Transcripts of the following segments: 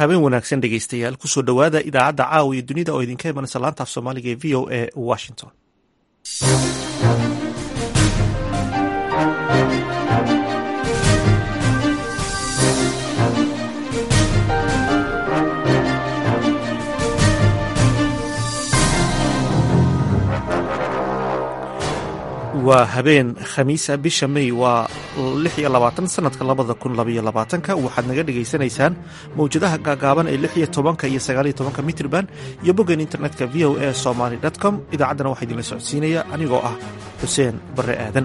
habeen wanaagsan dhegeystayaal kusoo dhowaada idaacadda caawa iyo dunida oo idinka imanaysa laanta af soomaaliga ee v o a washington waa habeen khamiisa bisha may waa lix iyo labaatan sanadka labada kun labaiyo labaatanka waxaad naga dhagaysanaysaan mawjadaha gaagaaban ee lix iyo tobanka iyo sagaaliyo tobanka mitrban iyo boggan internetka v o a somaly com idaacaddana waxaa idinla socodsiinaya anigoo ah xuseen barre aadan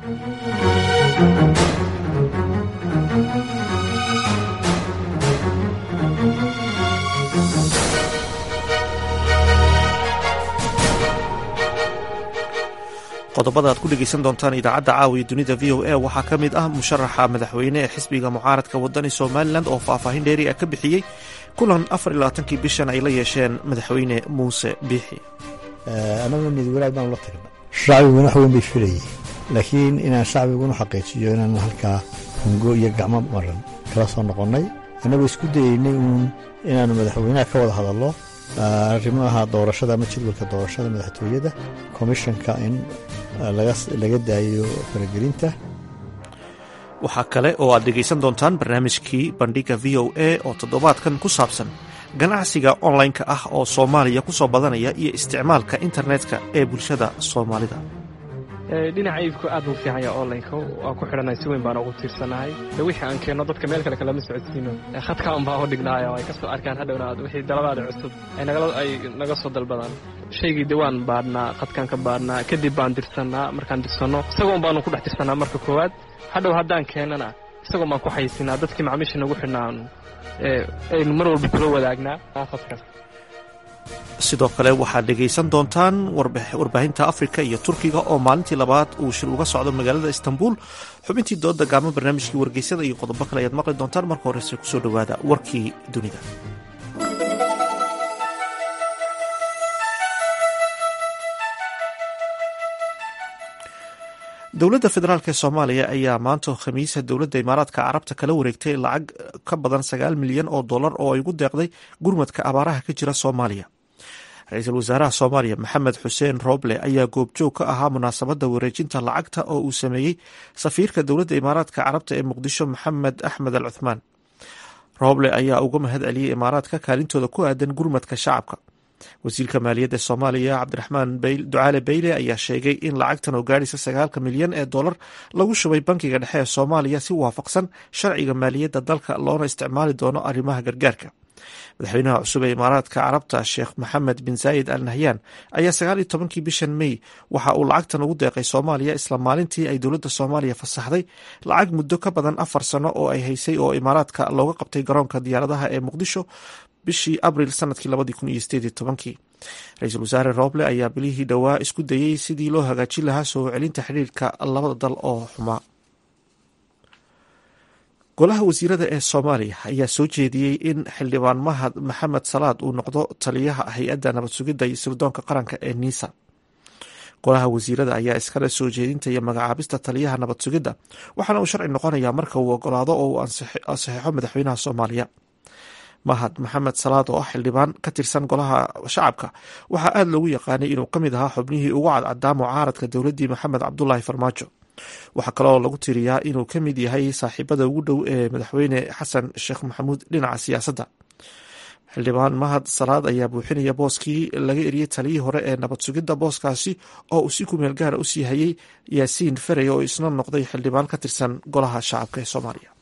qodobada aad ku dhegeysan doontaan idaacadda caawiya dunida v o a waxaa ka mid ah musharaxa madaxweyne ee xisbiga mucaaradka wadani somalilan oo faahfaahin dheeri ah ka bixiyey kulan afar iyo labaatankii bishan ay la yeesheen madaxweyne muuse biixi annaga niyad wanaag baanu la tagna shacbiguna wax weyn bay filayeen laakiin inaan shacbiguna xaqiijiyo inaan halkaa hungo iyo gacmo maran kala soo noqonnay annagoo isku dayeynay uun inaannu madaxweynaha ka wada hadallo arrimaha doorashada ama jadwalka doorashada madaxtooyada komishanka in laga daayo faragelinta waxaa kale oo aad dhegaysan doontaan barnaamijkii bandhiga v o a oo toddobaadkan ku saabsan ganacsiga online-ka ah oo soomaaliya ku soo badanaya iyo isticmaalka internetka ee bulshada soomaalida dhinaca iibku aad buu fiican yaha onlineka waa ku xidhanay si weyn baan ugu tiirsanahay de wixii aan keenno dadka meel kale kalama socodsiino khadka un baa u dhignaayo ay ka soo arkaan hadhowna wixii daladaada cusub ay naga soo dalbadaan shaygii de waan baadhnaa khadkaan ka baadhnaa kadib baan dirsannaa markaan dirsanno isagoon baanu ku dhex tirsannaa marka koowaad hadhow haddaan keennana isagoon baan ku xaysinaa dadkii macmiisha nagu xidhnaan aynu mar walba kula wadaagnaa khadkaas sidoo kale waxaad dhegaysan doontaan warbaahinta afrika iyo turkiga oo maalintii labaad uu shir uga socdo magaalada istanbul xubintii dooda gaamo barnaamijkii wargeysada iyo qodobo kale ayaad maqli doontaan marka horese kusoo dhowaada warkii dunida dowladda federaalk ee soomaaliya ayaa maanta khamiisa dowladda imaaraadka carabta kala wareegtay lacag ka badan sagaal milyan oo dollar oo ay ugu deeqday gurmadka abaaraha ka jira soomaaliya ra-iisul wasaaraha soomaaliya maxamed xuseen rooble ayaa goobjoog ka ahaa munaasabadda wareejinta lacagta oo uu sameeyey safiirka dowladda imaaraadka carabta ee muqdisho maxamed axmed al cuthmaan rooble ayaa uga mahad celiyey imaaraadka kaalintooda ku aadan gurmadka shacabka wasiirka maaliyadda soomaaliya cabdiraxmaan ducaale beyle ayaa sheegay in lacagtan oo gaadhaysa sagaalka milyan ee dollar lagu shubay bankiga dhexe ee soomaaliya si waafaqsan sharciga maaliyadda dalka loona isticmaali doono arrimaha gargaarka madaxweynaha cusub ee imaaraadka carabta sheekh maxamed bin zaayid al nahyan ayaa sagaal iyo tobankii bishan may waxa uu lacagtan ugu deeqay soomaaliya isla maalintii ay dowladda soomaaliya fasaxday lacag muddo ka badan afar sano oo ay haysay oo imaaraadka looga qabtay garoonka diyaaradaha ee muqdisho bishii abril sanadkii labadii kun iyo sideed iyo tobankii ra-iisul wasaare rooble ayaa bilihii dhowaa isku dayey sidii loo hagaajin lahaa soo celinta xidhiirka labada dal oo xumaa golaha wasiirada ee soomaaliya ayaa soo jeediyey in xildhibaan mahad maxamed salaad uu noqdo taliyaha hay-adda nabad sugidda iyo sirdoonka qaranka ee niisa golaha wasiirada ayaa iskale soo jeedinta iyo magacaabista taliyaha nabad sugidda waxaana uu sharci noqonayaa marka uu ogolaado oo uu ansaxeixo madaxweynaha soomaaliya mahad maxamed salaad oo ah xildhibaan ka tirsan golaha shacabka waxaa aada loogu yaqaanay inuu ka mid ahaa xubnihii ugu cadcadaa mucaaradka dowladdii maxamed cabdulaahi farmaajo waxaa kaloo lagu tiriyaa inuu ka mid yahay saaxiibada ugu dhow ee madaxweyne xasan sheekh maxamuud dhinaca siyaasadda xildhibaan mahad salaad ayaa buuxinaya booskii laga eriyey taliyii hore ee nabad sugidda booskaasi oo uu si kumeel gaara u sii hayay yaasiin ferey oo isna noqday xildhibaan ka tirsan golaha shacabka ee soomaaliya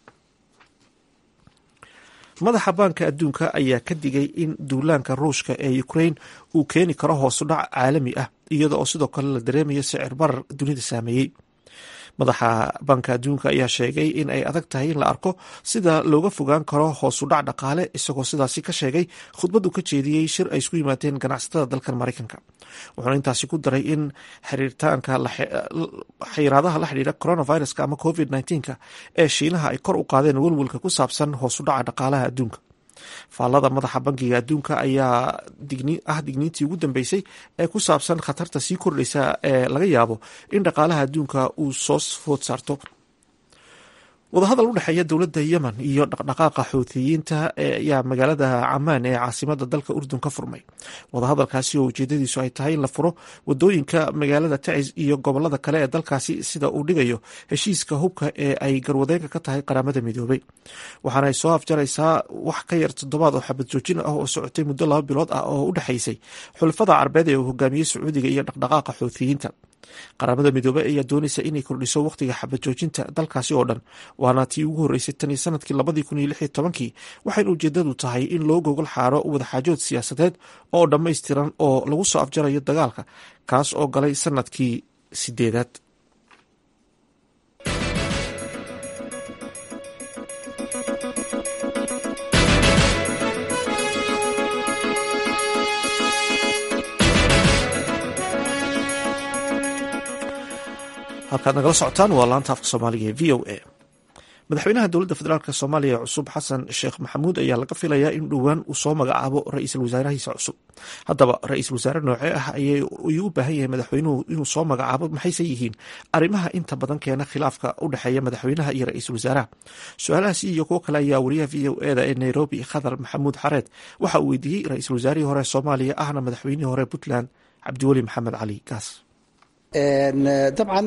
madaxa baanka adduunka ayaa ka digay in duulaanka ruushka ee ukrain uu keeni karo hoosudhac caalami ah iyada oo sidoo kale la dareemayo sicir barar dunida saameeyey madaxa baanka adduunka ayaa sheegay in ay adag tahay in la arko sida looga fogaan karo hoosudhac dhaqaale isagoo sidaasi ka sheegay khudbad uu ka jeediyey shir ay isku yimaadeen ganacsatada dalkan maraykanka wuxuuna intaasi ku daray in xiriirtaanka xayiraadaha la xidhiira coronaviruska ama covid nneteen-ka ee shiinaha ay kor u qaadeen welwelka ku saabsan hoosudhaca dhaqaalaha adduunka faallada madaxa bankiga adduunka ayaa ah digniintii ugu dambeysay ee ku saabsan khatarta sii kordhaysa ee laga yaabo in dhaqaalaha adduunka uu soo food saarto wadahadal u dhexeeya dowladda yemen iyo dhaqdhaqaaqa xuutiyiinta ayaa magaalada camaan ee caasimada dalka urdun ka furmay wadahadalkaasi oo ujeedadiisu ay tahay in la furo wadooyinka magaalada tacis iyo gobolada kale ee dalkaasi sida uu dhigayo heshiiska hubka ee ay garwadeenka ka tahay qaramada midoobay waxaana ay soo afjaraysaa wax ka yar toddobaad oo xabad joojin ah oo socotay muddo laba bilood ah oo u dhexaysay xulafada carbeed ee uu hogaamiyey sacuudiga iyo dhaqdhaqaaqa xuutiyiinta qaramada midoobey ayaa doonaysa inay kordhiso wakhtiga xabad joojinta dalkaasi oo dhan waana tii ugu horreysay tan iyo sanadkii labadii kun iyo lix iyo tobankii waxayna ujeedadu tahay in loo gogol xaaro wadaxaajood siyaasadeed oo dhammaystiran oo lagu soo afjarayo dagaalka kaas oo galay sanadkii sideedaad halkaad nagala socotaan waa laanta afka soomaaliga ee v o a madaxweynaha dowladda federaalk soomaaliya cusub xasan sheekh maxamuud ayaa laga filayaa in dhowaan uu soo magacaabo ra-iisul wasaarahiisa cusub haddaba ra-iisul wasaare noocee ah ayuu u baahan yahay madaxweynuhu inuu soo magacaabo maxayse yihiin arrimaha inta badan keena khilaafka u dhexeeya madaxweynaha iyo ra-iisul wasaaraha su-aalahaasi iyo kuwo kale ayaa wariyaha v o eda ee nairobi khadar maxamuud xareed waxa uu weydiiyey ra-iisul wasaarihii hore soomaaliya ahna madaxweynihii hore puntland cabdiweli maxamed cali gaas dabcan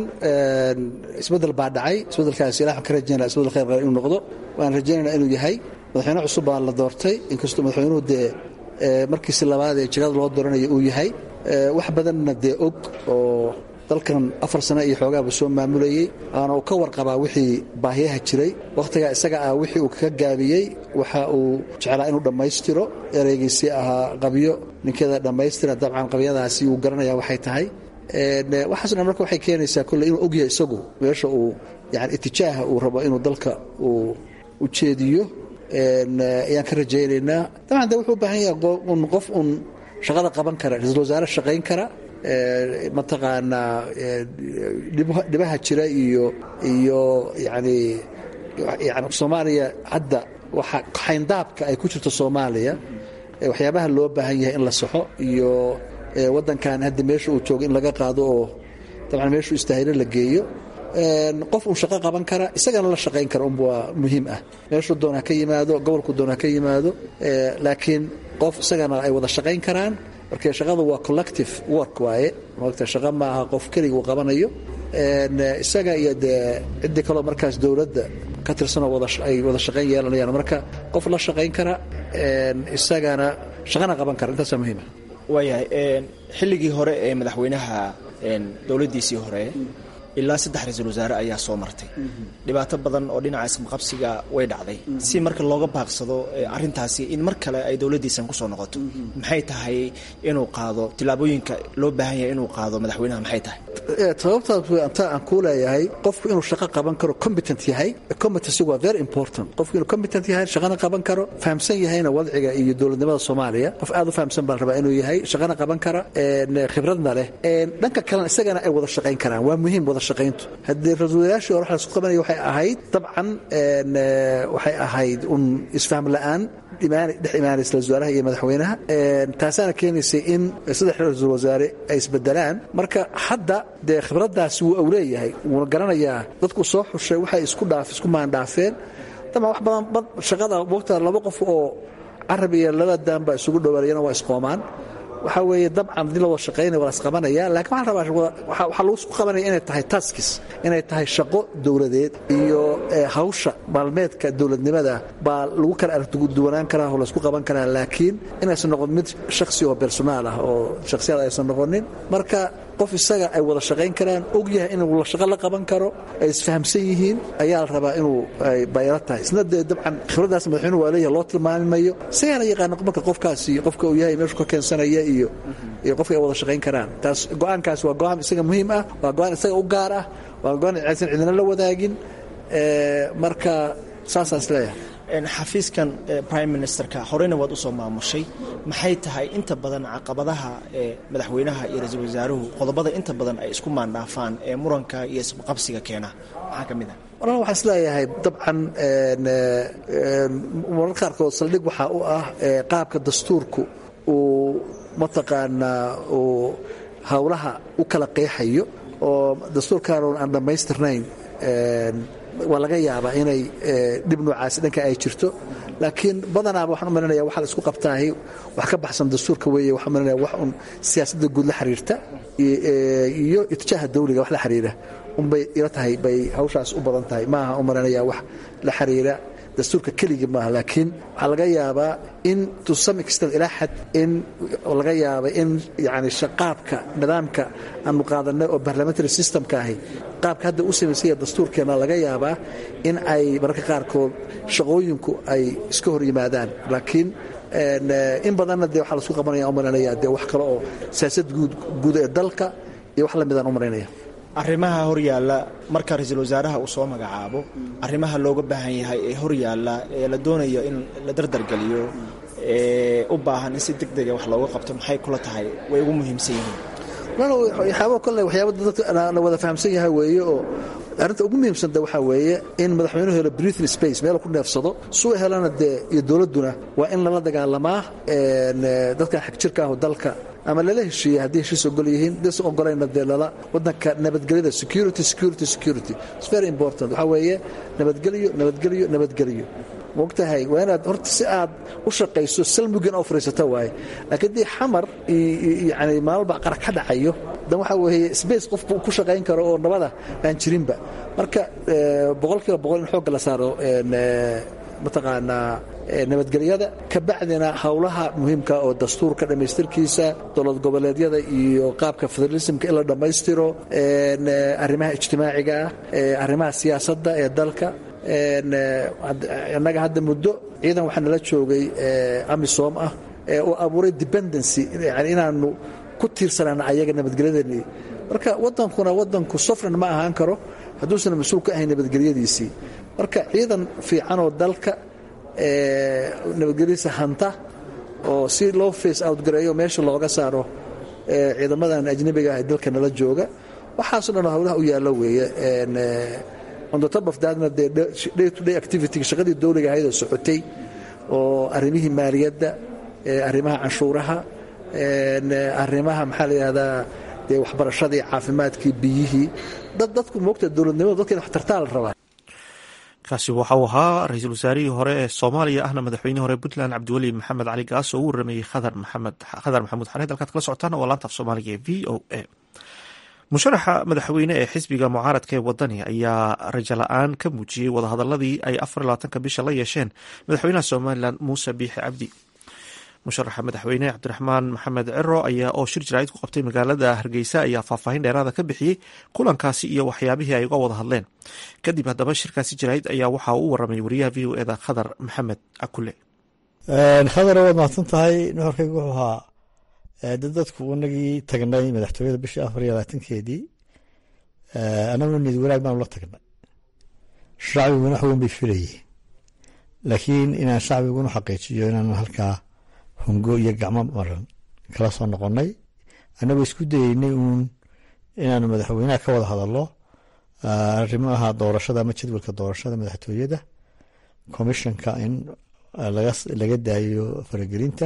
isbedel baa dhacay isbedelkaas ilah waxaan ka rajaynaa isbedel khayr qaba inuu noqdo waan rajaynaynaa inuu yahay madaxweyne cusub baa la doortay inkastoo madaxweynuhu dee markiisi labaad ee jagada loo dooranayo uu yahay wax badanna dee og oo dalkan afar sano iyo xoogaaba soo maamulayey waana uu ka warqabaa wixii baahiyaha jiray wakhtigaa isaga ah wixii uu kaga gaabiyey waxa uu jeclaa inuu dhammaystiro ereygiisii ahaa qabyo ninkeeda dhammaystira dabcan qabyadaasi uu garanaya waxay tahay waxaaso dhan marka waxay keenaysaa kolley inuu ogyahay isagu meesha uu yani itijaaha uu rabo inuu dalka uu ujeediyo ayaan ka rajaynaynaa dabcan de wuxuu u baahan yahay un qof un shaqada qaban kara ra-iisul wasaare shaqayn kara mataqaanaa dhibaha jira iyo iyo yani yani soomaaliya hadda waxa xayndaabka ay ku jirto soomaaliya waxyaabaha loo baahan yahay in la saxo iyo wadankan hadda meesha uu joogo in laga qaado oo dabcan meeshuu istaahilo la geeyo qof uu shaqo qaban kara isagana la shaqayn kara unba waa muhiim ah meeshuu doon ha ka yimaado gobolku doon ha ka yimaado laakiin qof isagana ay wada shaqayn karaan marka shaqadu waa collective work waaye maogta shaqo ma aha qof keliga uu qabanayo isaga iyo dee ciddii kaloo markaas dowladda ka tirsanoo ay wada shaqayn yeelanayaan marka qof la shaqayn kara isagana shaqana qaban kara intaasaa muhiima waayahay xilligii hore ee madaxweynaha dowladdiisii hore ilaa saddex ra-iisul wasaare ayaa soo martay dhibaato badan oo dhinaca ismaqabsiga way dhacday si marka looga baaqsado arintaasi in mar kale ay dowladdiisan kusoo noqoto maxay tahay inuu qaado tillaabooyinka loo baahan yahay inuu qaado madaxweynaha maxay tahay sababtaas anta aan kuu leeyahay qofku inuu shaqo qaban karo competent yahay competency waa very important qofku inuu competent yahay shaqana qaban karo fahamsan yahayna wadciga iyo dowladnimada soomaaliya qof aad u fahamsan baa la rabaa inuu yahay shaqana qaban kara khibradna leh dhanka kalena isagana ay wada shaqayn karaan waa muhiim wada shaqayntu haddii ra-iisulwasaaraashii hore waxa lasku qabanaya waxay ahayd dabcan waxay ahayd un isfaham la'aan dhex imaanaysa wasaaraha iyo madaxweynaha taasaana keenaysay in saddex ra-iisul wasaare ay isbedelaan marka hadda dee khibraddaasi wuu awleeyahay wuuna garanayaa dadku soo xushay waxay isku dhaaf isku maandhaafeen dabcan wax badan shaqada wogta laba qof oo carab iyo laba daanba isugu dhowaanayana waa isqoomaan waxaa weeye dabcan haddii la wada shaqaynaya waa lasqabanaya lakin waxaan rabaa waxaa lagu isku qabanaya inay tahay taskis inay tahay shaqo dowladeed iyo hawsha maalmeedka dowladnimada baa lagu kala aragduwanaan karaa oo laysku qaban karaa laakiin inaysan noqon mid shaksi oo personaal ah oo shaksiyad aysan noqonin marka qof isaga ay wada shaqayn karaan og yahay inuu la shaqo la qaban karo ay isfahamsan yihiin ayaa la rabaa inuu bayro tahay isna dee dabcan khibraddaas madaxweynuhu waa leeyahay loo tilmaami mayo isagaana yaqaana marka qofkaasi qofka uu yahay meeshu ka keensanaya iyo iyo qofka ay wada shaqayn karaan taas go-aankaas waa go-aan isaga muhiim ah waa go-aan isaga u gaar ah waa go-aan aysan cidina la wadaagin marka saasaan is leeyahay xafiiskan prime ministerka horeyna waad usoo maamushay maxay tahay inta badan caqabadaha madaxweynaha iyo ra-iisul wasaaruhu qodobada inta badan ay isku maandhaafaan ee muranka iyo isqabsiga keena maxaa ka mid ah walaal waxaan is leeyahay dabcan marar qaarkood saldhig waxaa u ah qaabka dastuurku uu mataqaanaa uu howlaha u kala qeexayo oo dastuurkaan aan dhammaystirnayn waa laga yaabaa inay dhib noocaasi dhanka ay jirto laakiin badanaaba waxaan u malinaya waxa la isku qabtaahi wax ka baxsan dastuurka weeye waxaan malinaya wax un siyaasadda guud la xiriirta iyo itijaaha dawliga wax la xiriira unbay ila tahay bay hawshaas u badan tahay maaha u malinaya wax la xiriira dastuurka keligii maaha laakiin waxaa laga yaabaa in to some extent ilaa xad in laga yaaba in yani qaabka nidaamka aanu qaadanay oo parliamentary systemka ahi qaabka hadda u samaysanya dastuurkeena laga yaabaa in ay mararka qaarkood shaqooyinku ay iska hor yimaadaan laakiin in badanna dee waxaa lasku qabanaya u malinaya dee wax kale oo siyaasad guud ee dalka iyo wax lamidaan u malaynaya arrimaha horyaalla marka ra-iisul wasaaraha uu soo magacaabo arrimaha looga baahan yahay ee horyaalla ee la doonayo in la dardargeliyo ee u baahan in si deg dega wax looga qabto maxay kula tahay way ugu muhiimsan yihiin waxyaaba kole waxyaaba dadka la wada fahamsan yahay weeye oo arrinta ugu muhiimsanta waxaa weeye in madaxweynuhu helo breathing space meel ku neefsado suu helana dee iyo dowladduna waa in lala dagaalamaa dadkan xagjirka ahu dalka ama lala heshiiyey haddii heshiis ogol yihiin dase ogolayna dee lala waddanka nabadgelyada security security security its very important waxaa weeye nabadgelyo nabadgelyo nabadgelyo mogtahay waa inaad horta si aad u shaqayso salmugin oo fariisato waaye laakiin dii xamar yani maalba qara ka dhacayo dan waxaa weeye space qofku ku shaqayn karo oo nabada aan jirinba marka boqolkiiba boqol in xoogga la saaro mataqaanaa nabadgelyada ka bacdina howlaha muhiimka oo dastuurka dhammaystirkiisa dowlad goboleedyada iyo qaabka federalismka in la dhammaystiro arrimaha ijtimaaciga ah arrimaha siyaasadda ee dalka innaga hadda muddo ciidan waxaa nala joogay amisom ah oo abuuray dependency yani inaanu ku tiirsanaan ayaga nabadgelyadani marka wadankuna wadanku sofran ma ahaan karo hadduusan mas-uul ka ahayn nabadgelyadiisii marka ciidan fiican oo dalka nabadgelyadiisa hanta oo si loo face out gareeyo meesha looga saaro ciidamadan ajnabiga ah ee dalka nala jooga waxaaso dhan howlaha u yaallo weeye on the top of thatna dee day to day activity shaqadii dowliga ahayd oo socotay oo arrimihii maaliyadda arrimaha canshuuraha arrimaha maxaa la yidhahdaa dee waxbarashadii caafimaadkii biyihii dad dadku moogta dowladnimadu dadka in wax tartaa la rabaa kaasi waxa uu ahaa ra-iisul wasaarihii hore ee soomaaliya ahna madaxweynihii hore puntland cabdiweli maxamed cali gaas oo u warameeyey khadar maxamuud xareed halkaad kala socotaan waa laanta af soomaaliga ee v o a musharaxa madaxweyne ee xisbiga mucaaradka ee wadani ayaa rajo la-aan ka muujiyey wadahadaladii ay afar labaatanka bisha la yeesheen madaxweynaha somalilan muuse biixi cabdi musharaxa madaxweyne cabdiraxmaan maxamed ciro ayaa oo shir jaraa'id ku qabtay magaalada hargeysa ayaa faahfaahin dheeraada ka bixiyey kulankaasi iyo waxyaabihii ay uga wada hadleen kadib haddaba shirkaasi jaraa'id ayaa waxaa u waramay wariyaha v o eda khadar maxamed akule khadar waad mahadsan tahay nuxurkaygu wuxuu ahaa dad dadku inagii tagnay madaxtooyada bishii afar iyo labaatankeedii annaguna niyad wanaag baanu la tagnay shacbiguna wax weyn bay filayeen laakiin inaan shacbiguna xaqiijiyo inaan halkaa hungo iyo gacmo maran kala soo noqonnay annagoo isku dayeynay uun inaanu madaxweynaha ka wada hadallo arrimaha doorashada ama jadwalka doorashada madaxtooyada commissionka in laga daayo faragelinta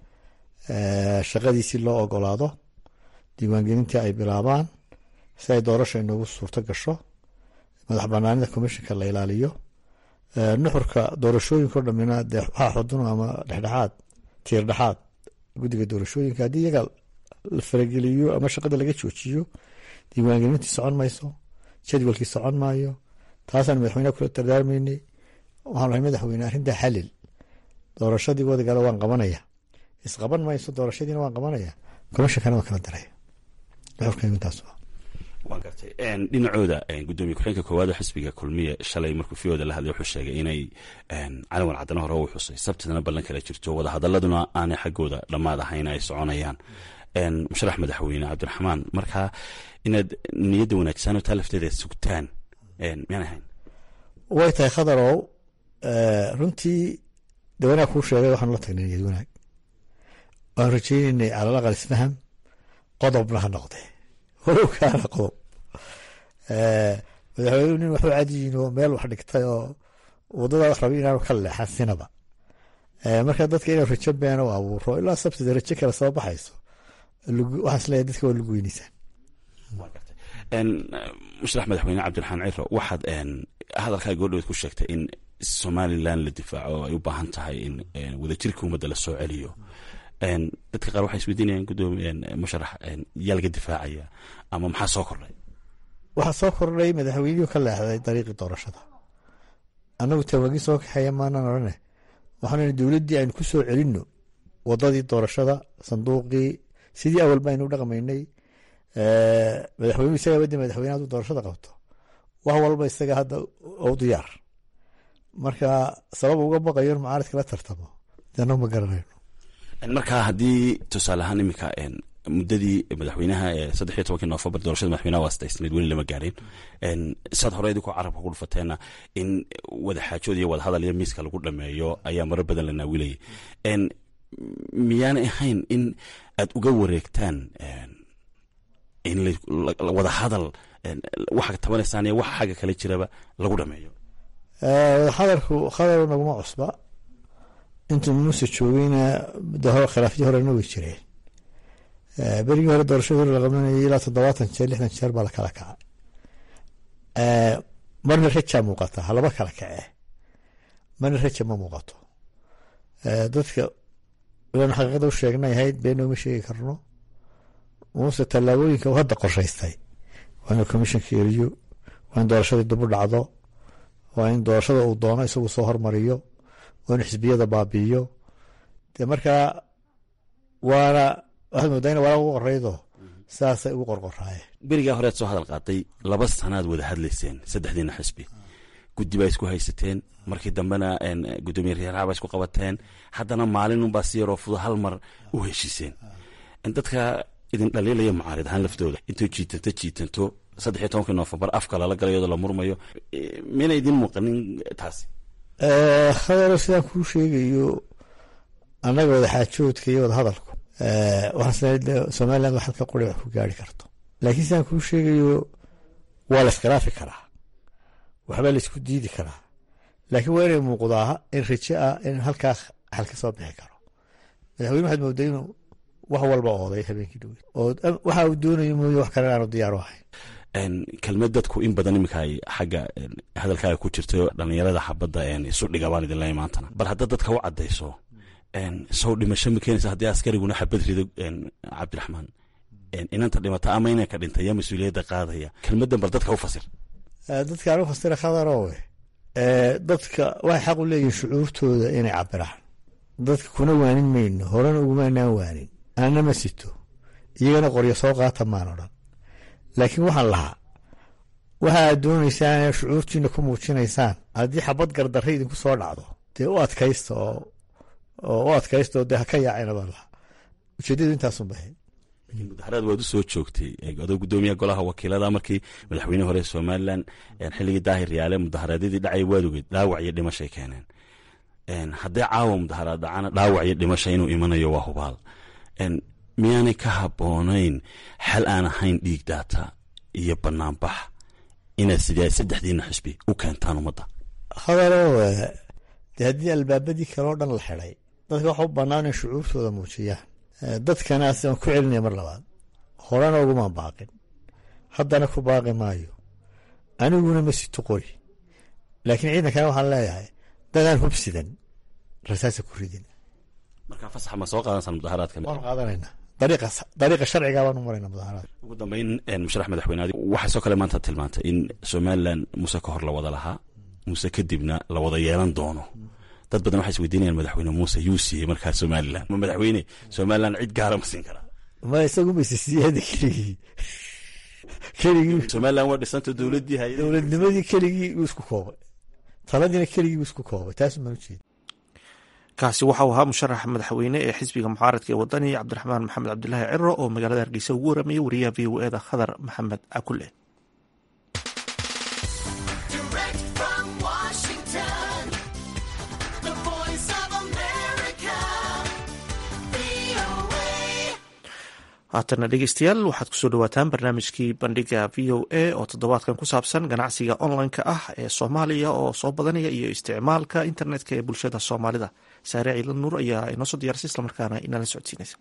shaqadiisii loo ogolaado diiwaangelintii ay bilaabaan si ay doorasha inoogu suurto gasho madax banaanida commissionka la ilaaliyo nuxurka doorashooyinka o dhamina dee waxaa xudun ama dhexdhexaad tiir dhexaad guddiga doorashooyinka haddii iyaga la farageliyo ama shaqada laga joojiyo diiwaangelintii socon mayso jadwalkii socon maayo taasaan madaxweyneha kula dardaarmaynay waxaan lahay madaxweyne arrintaa xalil doorashadii wadigala waan qabanaya isqaban mayso doorashadiina waan qabanaya commishonkana waan kala daraya nuxurkaygu intaas waa gartay dhinacooda gudoomiye ku-xigeenka koowaad oo xisbiga kulmiye shalay markuu fiyooda la hadlay wuxuu sheegay inay calawan caddana hore u xusay sabtidana ballan kala jirto wadahadaladuna aanay xaggooda dhammaad ahayn ay soconayaan musharax madaxweyne cabdiraxmaan markaa inaad niyadda wanaagsan oo taa lafteeda sugtaan miyaan ahayn way tahay khadarow runtii de wanaag kuu sheegay waxaanu la tagnay niyad wanaag waan rajaynaynay calal aqal isfaham qodobna ha noqdee walow kaana qodob madaxweynuhu nin waxu cadiyin oo meel wax dhigtay oo wadada wax rabay inaanu ka leexan sinaba marka dadka inuu rajo beena u abuuro ilaa sabtida rajo kale soo baxayso waxaan isleeyahay dadka waa lagu weynaysaan musharax madaxweyne cabdiraxmaan ciro waxaad hadalkaa goordhaweed ku sheegtay in somalilan la difaaco ay u baahan tahay in wadajirka ummadda la soo celiyo dadka qaar waxay isweydiinayaan gudoomiye musharax yaa laga difaacaya ama maxaa soo kordhay waxaa soo kordhay madaxweynihii ka leexday dariiqii doorashada annagu tawaagin soo kaxeeya maanaan odhane waxaan dowladdii aynu ku soo celinno wadadii doorashada sanduuqii sidii awalba aynu u dhaqmaynay madaxweynuhu isagaa wadi madaxweyne hadduu doorashada qabto wax walba isaga hadda u diyaar marka sabab uga baqayo in mucaaradka la tartamo deno ma garanayno marka haddii tusaale ahaan iminka muddadii madaxweynaha ee saddex iyo tobankii noofembar doorashada madaxweynaha waa sadaysnayd weli lama gaarin saad hore idinkoo carabka ku dhufateenna in wadaxaajood iyo wadahadal iyo miiska lagu dhameeyo ayaa marar badan la naawilayay miyaanay ahayn in aad uga wareegtaan in wadahadal waxa tabanaysaan iyo waxa xagga kale jiraba lagu dhameeyo wadahadalku khadar naguma cusba intuu muuse joogeyna khilaafyadii horena way jireen berigii hore doorashadii hore la qabanayay ilaa toddobaatan jeer lixdan jeer baa la kala kacay marna rajaa muuqata halaba kala kacee marna raja ma muuqato dadka ilaan xaqiiqada u sheegnay ahayd beenna uma sheegi karno muuse tallaabooyinka uu hadda qorshaystay waa inuu commissionka eriyo waa in doorashadii dib u dhacdo waa in doorashada uu doono isagu soo hormariyo waa inuu xisbiyada baabi'iyo dee markaa waana waxaad moodaa in walaa ugu qoraydo saasay ugu qorqoraayeen berigaa horead soo hadal qaaday laba sanaad wada hadlayseen saddexdiina xisbi guddi baa isku haysateen markii dambena gudoomiye reeraha baa isku qabateen haddana maalinunbaa si yaroo fudo hal mar u heshiiseen dadka idin dhaliilaya mucaarid ahaan laftooda intuu jiitanto jiitanto saddex iyo tobankii noofembar afka lala galayadoo la murmayo miyna idin muuqanin taasi hadalo sidaan kuu sheegayo annaga wadaxaajoodka iyo wadahadalku waxaan somaliland wax halka quri wax ku gaari karto laakiin sidaan kuu sheegayo waa la iskhilaafi karaa waxbaa la isku diidi karaa laakiin waa inay muuqdaa in raje ah in halkaa xal ka soo bixi karo madaxweyne waxaad moodaa inuu wax walba ooday habeenkii dhoweyd oo waxa uu doonayo mooye wax kale aanu diyaar u ahayn kelmad dadku in badan iminka ay xagga hadalkaaga ku jirto dhalinyarada xabadda isu dhigabaan idin leeya maantana bal hadda dadka u caddayso sow dhimasho ma keenaysa haddii askariguna xabad rido cabdiraxmaan inanta dhimata ama inanka dhintay yaa mas-uuliyadda qaadaya kelmaddan bal dadka u fasir dadkaan u fasira khadarowe dadka waxay xaq u leeyihin shucuurtooda inay cabiraan dadka kuna waanin mayno horena ugumaanaan waanin anana ma sito iyagana qoryo soo qaata maan odhan laakiin waxaan lahaa waxa aad doonaysaan ee shucuurtiina ku muujinaysaan haddii xabad gardarre idinku soo dhacdo dee u adkaysta oo u adkaysta oo dee ha ka yaacayna baan lahaa ujeeddadu intaasun bahay mudaharaad waad u soo joogtay adoo gudoomiyaha golaha wakiilada markii madaxweyne hore somalilan xilligii daahir yaale mudaharaadyadii dhacay waad ogeed dhaawac iyo dhimashay keeneen haddii caawa mudaharaad dhacana dhaawac iyo dhimasha inuu imanayo waa hubaal miyaanay ka habboonayn xal aan ahayn dhiig daata iyo banaanbax inaad sidee saddexdiina xisbi u keentaan ummadda hadalo dee haddii albaabadii kaleo dhan la xiday dadka waxa u bannaan in shucuurtooda muujiyaan dadkana asiaan ku celinaya mar labaad horena ugumaan baaqin haddana ku baaqi maayo aniguna ma sito qori laakiin ciidankana waxaan leeyahay dadaan hubsidan rasaasa ku ridin marka fasax ma soo qaadansaan mudaharaadka waanu qaadanayna dariiqa sharciga baanu marayna mudaharaad ugu dambeyn musharax madaxweyne waxaa soo kale maanta tilmaantay in somalilan muuse ka hor la wada lahaa muuse kadibna la wada yeelan doono dad badan waxay isweydiinayaan madaxweyne muuse yuu siiyey markaa somalilan ma madaxweyne somalilan cid gaara ma siin karaa ma isagu mayse siiyada keligii keligii somalilan waa dhisanta dowladdii hay dowladnimadii keligii wuu isku koobay taladiina keligii wuu isku koobay taas maan ujeeda kaasi waxau ahaa musharax madaxweyne ee xisbiga mucaaradka ee wadani cabdiraxmaan maxamed cabdilaahi ciro oo magaalada hargeysa ugu waramayay wariyaha v o eda khadar maxamed cakule haatana dhegeystayaal waxaad kusoo dhawaataan barnaamijkii bandhiga v o a oo toddobaadkan ku saabsan ganacsiga online-ka ah ee soomaaliya oo soo badanaya iyo isticmaalka internetka ee bulshada soomaalida saare ciidan nuur ayaa inoo soo diyaarsay islamarkaana inala socodsiinaysa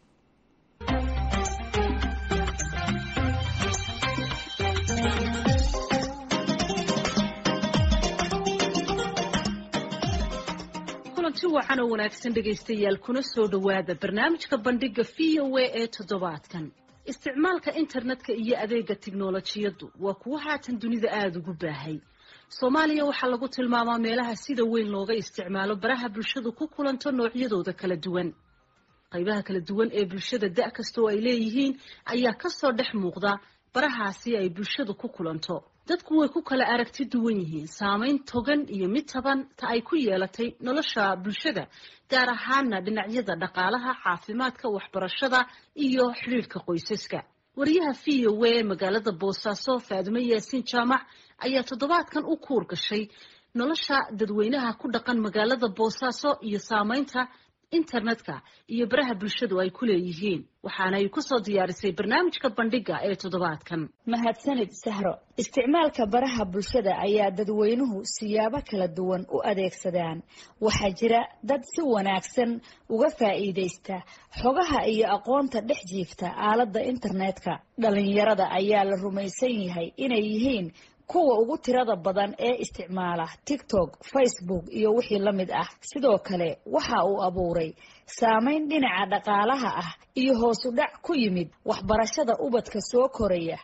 wacan oo wanaagsan dhegaystayaal kuna soo dhowaada barnaamijka bandhiga v o a ee toddobaadkan isticmaalka internetka iyo adeega tiknolojiyaddu waa kuwo haatan dunida aada ugu baahay soomaaliya waxaa lagu tilmaamaa meelaha sida weyn looga isticmaalo baraha bulshadu ku kulanto noocyadooda kala duwan qaybaha kala duwan ee bulshada da' kastoo ay leeyihiin ayaa kasoo dhex muuqda barahaasi ay bulshadu ku kulanto dadku way ku kala aragti duwan yihiin saamayn togan iyo mid taban ta ay ku yeelatay nolosha bulshada gaar ahaana dhinacyada dhaqaalaha caafimaadka waxbarashada iyo xidhiirhka qoysaska wariyaha v o a magaalada boosaaso faadumo yaasiin jaamac ayaa toddobaadkan u kuur gashay nolosha dadweynaha ku dhaqan magaalada boosaaso iyo saamaynta internetka iyo baraha bulshadu ay ku leeyihiin waxaana ay kusoo diyaarisay barnaamijka bandhiga ee toddobaadkan mahadsanid sahro isticmaalka baraha bulshada ayaa dadweynuhu siyaabo kala duwan u adeegsadaan waxaa jira dad si wanaagsan uga faa'iidaysta xogaha iyo aqoonta dhex jiifta aaladda internetka dhalinyarada ayaa la rumaysan yahay inay yihiin kuwa ugu tirada badan ee isticmaala tiktok facebook iyo wixii la mid ah sidoo kale waxa uu abuuray saameyn dhinaca dhaqaalaha ah iyo hoosu dhac ku yimid waxbarashada ubadka soo koraya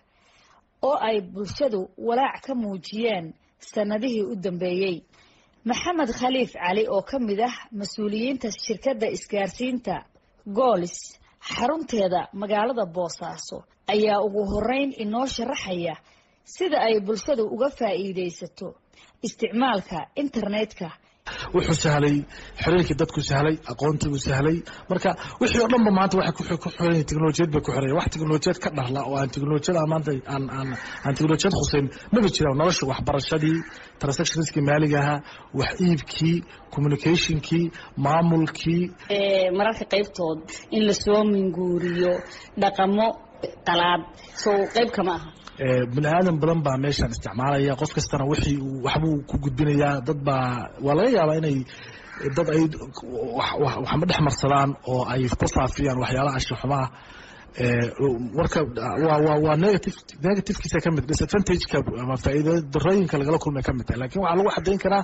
oo ay bulshadu walaac ka muujiyeen sannadihii u dambeeyey maxamed khaliif cali oo ka mid ah mas-uuliyiinta shirkadda isgaarsiinta goolis xarunteeda magaalada boosaaso ayaa ugu horeyn inoo sharaxaya sida ay bulshadu uga faa'iidaysato isticmaalka internetka wuxuu sahlay xiriirkii dadku sahlay aqoontii uu sahlay marka wixii oo dhanba maanta waxay ku xiran yihin teknolojiyad bay ku xiran wax teknolojiyad ka dharla oo aan teknolojiyada maanta aan aan aan teknolojiyad khuseyn maba jiraan nolosha waxbarashadii transactionskii maaliga ahaa wax iibkii communicationkii maamulkii mararka qaybtood in lasoo minguuriyo dhaqamo qalaad soo qayb kama aha bini aadan badan baa meeshaan isticmaalaya qof kastana wixii uu waxbuu ku gudbinayaa dad baa waa laga yaabaa inay dad ay waxma dhex marsadaan oo ay ku faafiyaan waxyaalaha anshaxumaah warka waa negative negativekiisa ka mid disadvantageka ama faa'iida darooyinka lagala kulmay ka mid tahay lakin waxaa lagu xadayn karaa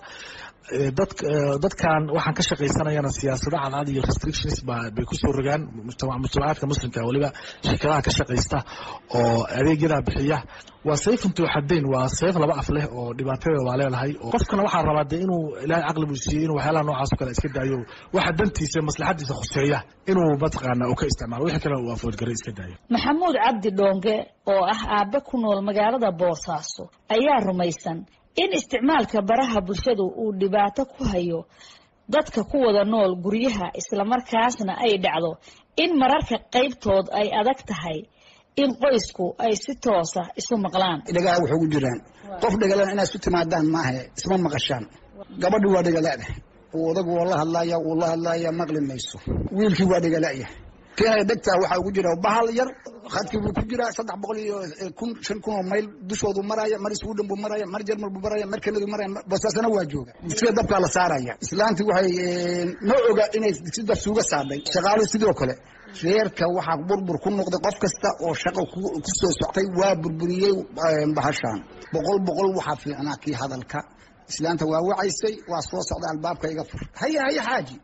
dad dadkan waxaan ka shaqaysanayana siyaasado cadcad iyo restrictions ba bay kusoo rogaan mujtamacaadka muslimka weliba shirkadaha ka shaqaysta oo adeegyadaa bixiya waa sayf intuu xadayn waa sayf laba af leh oo dhibaatadeeda waa leedahay qofkana waxaa rabaa de inuu ilaahay caqli buu siiyey inuu waxyaalaha noocaas o kale iska daayo waxa dantiisa maslaxadiisa khuseeya inuu mataqaana uu ka isticmaalo wixii kale uu afoodgaray iska daayo maxamuud cabdi dhoonge oo ah aabe ku nool magaalada boosaaso ayaa rumaysan in isticmaalka baraha bulshadu uu dhibaato ku hayo dadka ku wada nool guryaha islamarkaasna ay dhacdo in mararka qaybtood ay adag tahay in qoysku ay si toosa isu maqlaan dhagaha waxay ugu jiraan qof dhagalan inaad isu timaadaan maaha isma maqashaan gabadhi waa dhagaladah odagu waa la hadlaya wuu la hadlaya maqli mayso wiilkii waa dhagalaya keenaya dhegtaa waxaa ugu jira bahal yar khadkii buu ku jiraa saddex boqol iyo kun shan kun oo mayl dushoodu maraya mar sweden buu maraya mar jermal buu maraya mar kanadu maraya bosaasana waa jooga sida dabkaa la saaraya islaantii waxay ma oga inay si dab suuga saadhay shaqaaluhu sidoo kale reerka waxaa burbur ku noqday qof kasta oo shaqo ku soo soctay waa burburiyey bahashaan boqol boqol waxaa fiicnaa kii hadalka islaanta waa wacaysay waa soo socday albaabka iga fur haya haya xaaji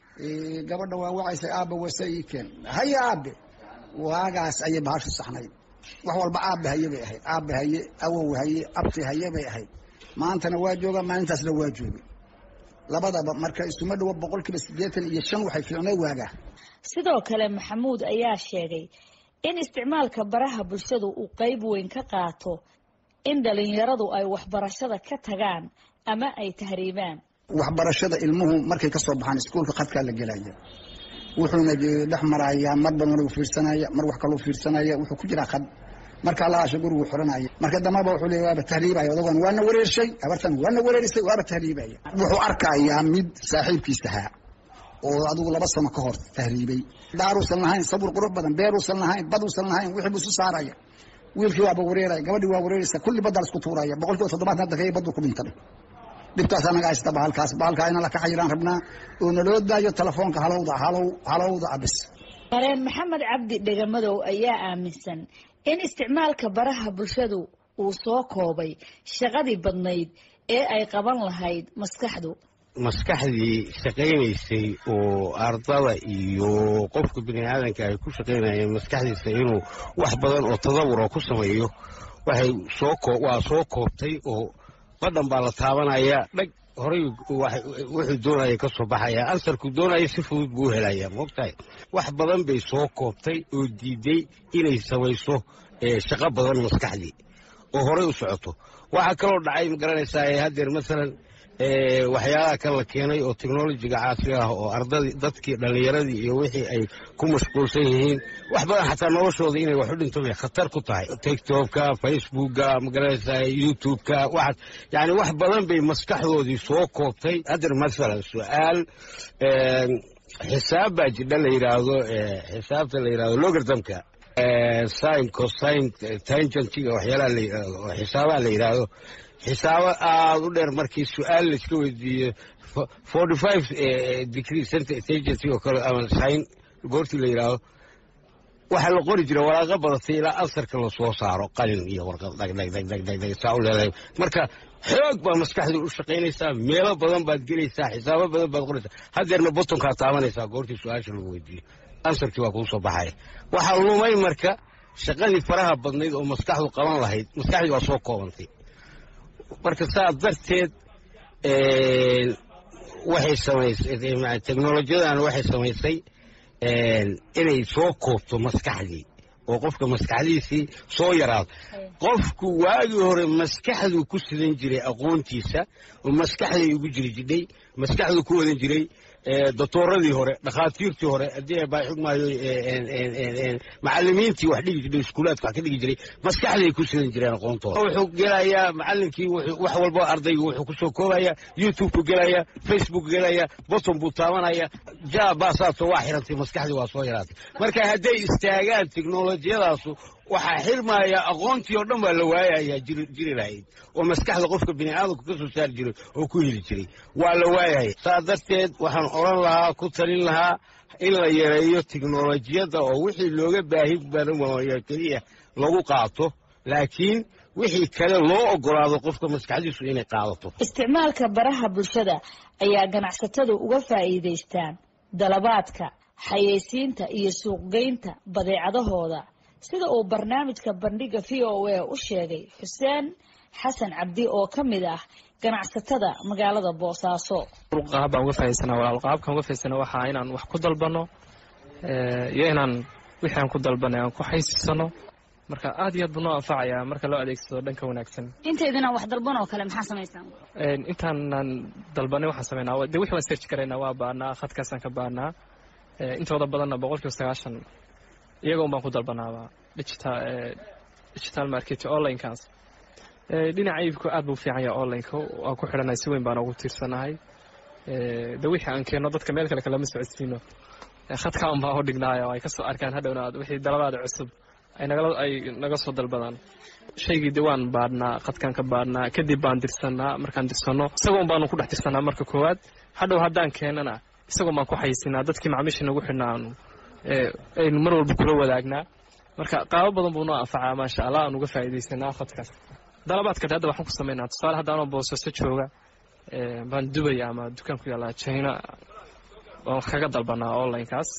gabadha waa wacaysay aabba wase ii keen haya aabe waagaas ayay bahashu saxnayd wax walba aabe haye bay ahayd aabe haye awow haye abti haye bay ahayd maantana waa jooga maalintaasna waa joogay labadaba marka isuma dhawo boqol kiiba siddeetan iyo shan waxay fiicnay waagaa sidoo kale maxamuud ayaa sheegay in isticmaalka baraha bulshadu uu qeyb weyn ka qaato in dhalinyaradu ay waxbarashada ka tagaan ama ay tahriibaan waxbarashada ilmuhu markay kasoo baxaan iskuolka khadkaa la gelaya wuxuuna dhex marayaa mar badan u fiirsanaya mar wax kaloo fiirsanaya wuxuu ku jiraa khad markaa laasha gurigu xiranaya marka dambaba wuxuu leeya waaba tahriibaya odagan waana wareershay abartan waana wareerisay waaba tahriibaya wuxuu arkayaa mid saaxiibkiis ahaa oo adigu laba sano ka hor tahriibay daaruusan lahayn sabur qurux badan beeruusan lahayn baduusan lahayn wixii buu isu saaraya wiilkii waaba wareeraya gabadhii waa wareeraysa kulli baddaa isku tuuraya boqol kiiba toddobaatan hadda kaya baddu ku dhintay dhibtaas anaga haysta bahalkaas bahalkaa ina la kaxayiraan rabnaa oo naloo daayo telefoonka halowda halow halowda abis mareen maxamed cabdi dhegamadow ayaa aaminsan in isticmaalka baraha bulshadu uu soo koobay shaqadii badnayd ee ay qaban lahayd maskaxdu maskaxdii shaqaynaysay oo ardada iyo qofka bini aadanka ay ku shaqaynayeen maskaxdiisa inuu wax badan oo tadawur oo ku sameeyo waxay soo waa soo koobtay oo badhan baa la taabanaya dhag horay wuxuu doonaya ka soo baxaya ansarku doonaya si fudud buu u helaya moogtahay wax badan bay soo koobtay oo diiday inay samayso shaqo badan maskaxdii oo horay u socoto waxaa kaloo dhacay magaranaysaa haddeer masalan waxyaalaha kan la keenay oo technolojiga caasiga ah oo ardadii dadkii dhallinyaradii iyo wixii ay ku mashquulsan yihiin wax badan xataa noloshooda inay wax u dhinto bay khatar ku tahay tiktokka facebookka magaranaysaa youtubeka waxaas yani wax badan bay maskaxdoodii soo koobtay haddeer masalan su-aal xisaab baa jidha la yidhaahdo xisaabta la yidhahdo logartamka sin cosine tangentiga waxyaalaha la yidhaahdo oo xisaabaha la yidhaahdo xisaabo aada u dheer markii su-aal laiska weydiiyo forty five degree tangent oo kale ama sin goortii la yidhaahdo waxaa la qori jira waraaqo badatay ilaa ansarka lasoo saaro qalin iyo warqad dhagdhagdhagdhagdhag saa u leedahay marka xoog baa maskaxdii u shaqaynaysaa meelo badan baad gelaysaa xisaabo badan baad qoraysaa haddeerna botonkaa taabanaysaa goortii su-aasha lagu weydiiyo ansarkii waa kuu soo baxaya waxaa lumay marka shaqadii faraha badnayd oo maskaxdu qaban lahayd maskaxdii waa soo koobantay marka saa darteed waxay samaysay technolojiyadan waxay samaysay inay soo koobto maskaxdii oo qofka maskaxdiisii soo yaraado qofku waagii hore maskaxduu ku sidan jiray aqoontiisa oo maskaxday ugu jiri jidhay maskaxduu ku wadan jiray doctooradii hore dhakhaatiirtii hore haddii baa xugmaayo macalimiintii wax dhigi jiray iskuulaadka wax ka dhigi jiray maskaxday ku sidan jireen aqoontooda wuxuu gelayaa macalinkii wax walba ardaygu wuxuu kusoo koobaya youtube-ku gelaya facebook gelaya boton buu taabanaya ja baasaato waa xirantay maskaxdii waa soo yaraatay marka hadday istaagaan teknolojiyadaasu waxaa xirmaya aqoontii oo dhan baa la waayayaa jiri lahayd oo maskaxda qofka bini aadamku ka soo saari jiray oo ku heli jiray waa la waayaya saa darteed waxaan odhan lahaa ku talin lahaa in la yareeyo teknolojiyadda oo wixii looga baahi badan waayo keliya lagu qaato laakiin wixii kale loo ogolaado qofka maskaxdiisu inay qaadato isticmaalka baraha bulshada ayaa ganacsatadu uga faa'iidaystaan dalabaadka xayeysiinta iyo suuqgeynta badeecadahooda sida uu barnaamijka bandhiga v o a u sheegay xuseen xasan cabdi oo ka mid ah ganacsatada magaalada boosaaso qaab baan uga faa'idaysana walaal qaabkaan uga faa'idaysana waxaa inaan wax ku dalbano iyo inaan wixii aan ku dalbanay aan ku xaysisano marka aad iyo aad buu noo anfacayaa marka loo adeegsado dhanka wanaagsan intaydinaan wax dalban oo kale maxaa samaysaan intaanaan dalbanay waxaan sameynaa de wixii waan search garaynaa waa baanaa khadkaasaan ka baanaa intooda badanna boqolkiiba sagaashan iyaga un baan ku dalbanaaba digital digital market onlinekaas dhinaca iibku aad buu fiican yahay onlineka waan ku xidhanahay si weyn baan ugu tiirsanahay de wixii aan keenno dadka meel kale kalama socodsiino khadka un baan u dhignaayo ay kasoo arkaan hadhowna wixii dalabaada cusub ay nagala ay naga soo dalbadaan shaygii de waan baadhnaa khadkaan ka baadhnaa kadib baan dirsanaa markaan dirsanno isagoon baanu ku dhex dirsanaa marka koowaad hadhow haddaan keenana isagoon baan ku xaysinaa dadkii macmiisha nagu xidhnaa aanu aynu mar walba kula wadaagnaa marka qaabo badan buu noo anfacaa maasha allah aan uga faa'iidaysanaa khadkaas dalabaadka hadda waxaan ku samaynaa tusaale haddaanoo boosaaso jooga baan dubaya ama dukaan ku yaallaa china waan wax kaga dalbanaa onlinekaas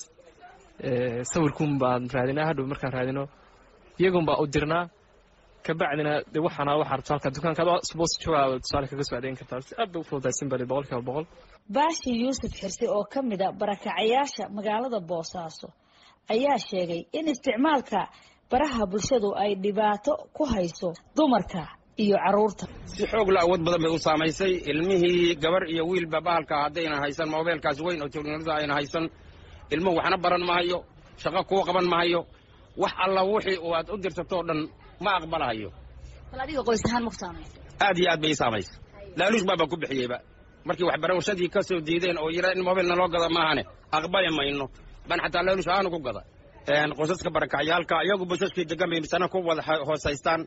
sawirkuun baan raadinaa hadhow markaan raadino iyagun baa u dirnaa kabacdina de waxaana waxaa rabto halka dukaanka adoo boos joogaa tusaale kaga soo adeegin kartaa si aad bay u fududaysan bali boqol kiiba boqol baashi yuusuf xirsi oo ka mid a barakacayaasha magaalada boosaaso ayaa sheegay in isticmaalka baraha bulshadu ay dhibaato ku hayso dumarka iyo caruurta si xoog la awood badan bay u saamaysay ilmihii gabar iyo wiilba bahalka haddayna haysan mobeelkaas weyn oo teknolojiyada ayna haysan ilmuhu waxna baran mahayo shaqo kuu qaban mahayo wax alla wixii aad u dirtatoo dhan ma aqbalahayo bal adiga qoys ahaan maku saamaysa aad iyo aad bay ii saamaysay laaluush baabaan ku bixiyeyba markii waxbarashadii ka soo diideen oo yidhaa in mobil naloo gada maahane aqbali mayno baan xataa laaluush ahaanu ku gada qosaska barakacyaalka iyagu basaskii degan bay misana ku wada hoosaystaan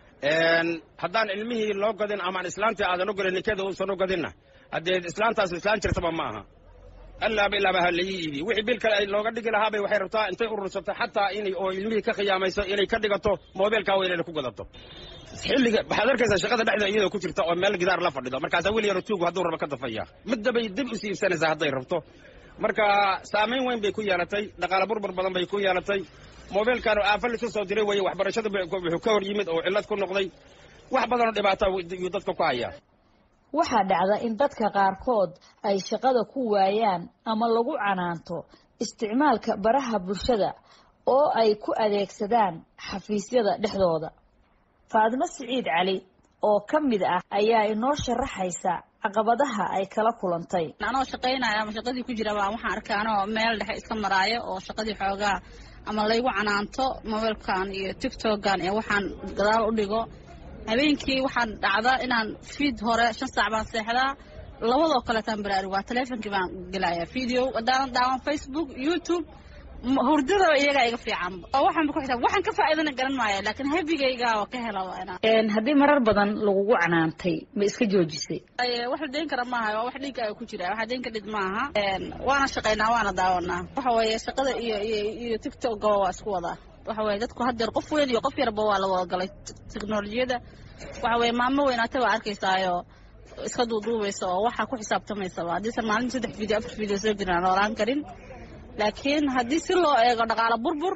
haddaan ilmihii loo gadin amaan islaantii aadan u gadin ninkeeda uusan u gadinna haddee islaantaas islaan jirtaba ma aha allaaba ilaaba ha laii iibiyo wixii bil kale ay looga dhigi lahaabay waxay rabtaa intay urursato xataa inay oo ilmihii ka khiyaamayso inay ka dhigato moobeelkaa weynayna ku gadato xilliga waxaad arkaysaa shaqada dhexda iyadoo ku jirta oo meel gidaar la fadhido markaasaa wiil yaro tuugu hadduu rabo ka dafaya middabay dib usi iibsanaysaa hadday rabto marka saamayn weyn bay ku yeelatay dhaqaale burbur badan bay ku yeelatay moobeelkan aafa lisu soo diray weeye waxbarashada wuxuu ka hor yimid oo cillad ku noqday wax badanoo dhibaata yuu dadka ku hayaa waxaa dhacda in dadka qaarkood ay shaqada ku waayaan ama lagu canaanto isticmaalka baraha bulshada oo ay ku adeegsadaan xafiisyada dhexdooda faadimo siciid cali oo ka mid ah ayaa inoo sharaxaysa caqabadaha ay kala kulantay anoo shaqaynaya ama shaqadii ku jira baa waxaan arkay anoo meel dhexe iska maraayo oo shaqadii xoogaa ama laygu canaanto mobiilkan iyo tictokan iyo waxaan gadaal u dhigo habeenkii waxaan dhacda inaan fiid hore shan saac baan seexdaa labadoo kaleetaan baraarug waa teleefonkii baan gelaya video haddaanan daawan facebook youtube hurdada iyagaa iga fiican oo waxaan ku xisaab waxaan ka faa'iidana garan maayo laakiin habigayga oo ka helaba inaan haddii marar badan lagugu canaantay ma iska joojisay wax la deyn kara maaha waa wax dhinkaaga ku jira waxa deyn ka dhid maaha waana shaqaynaa waana daawanaa waxa weeye shaqada iyo iyo iyo tictokga waa isku wadaa waxa weye dadku haddeer qof weyn iyo qof yarba waa la wada galay teknolojiyada waxa weye maamo weynaata baa arkaysaayo iska duuduubaysa oo waxaa ku xisaabtamaysaba haddiisan maalinta saddex video afar video soo jirin aan noolaan karin laakiin haddii si loo eego dhaqaalo burbur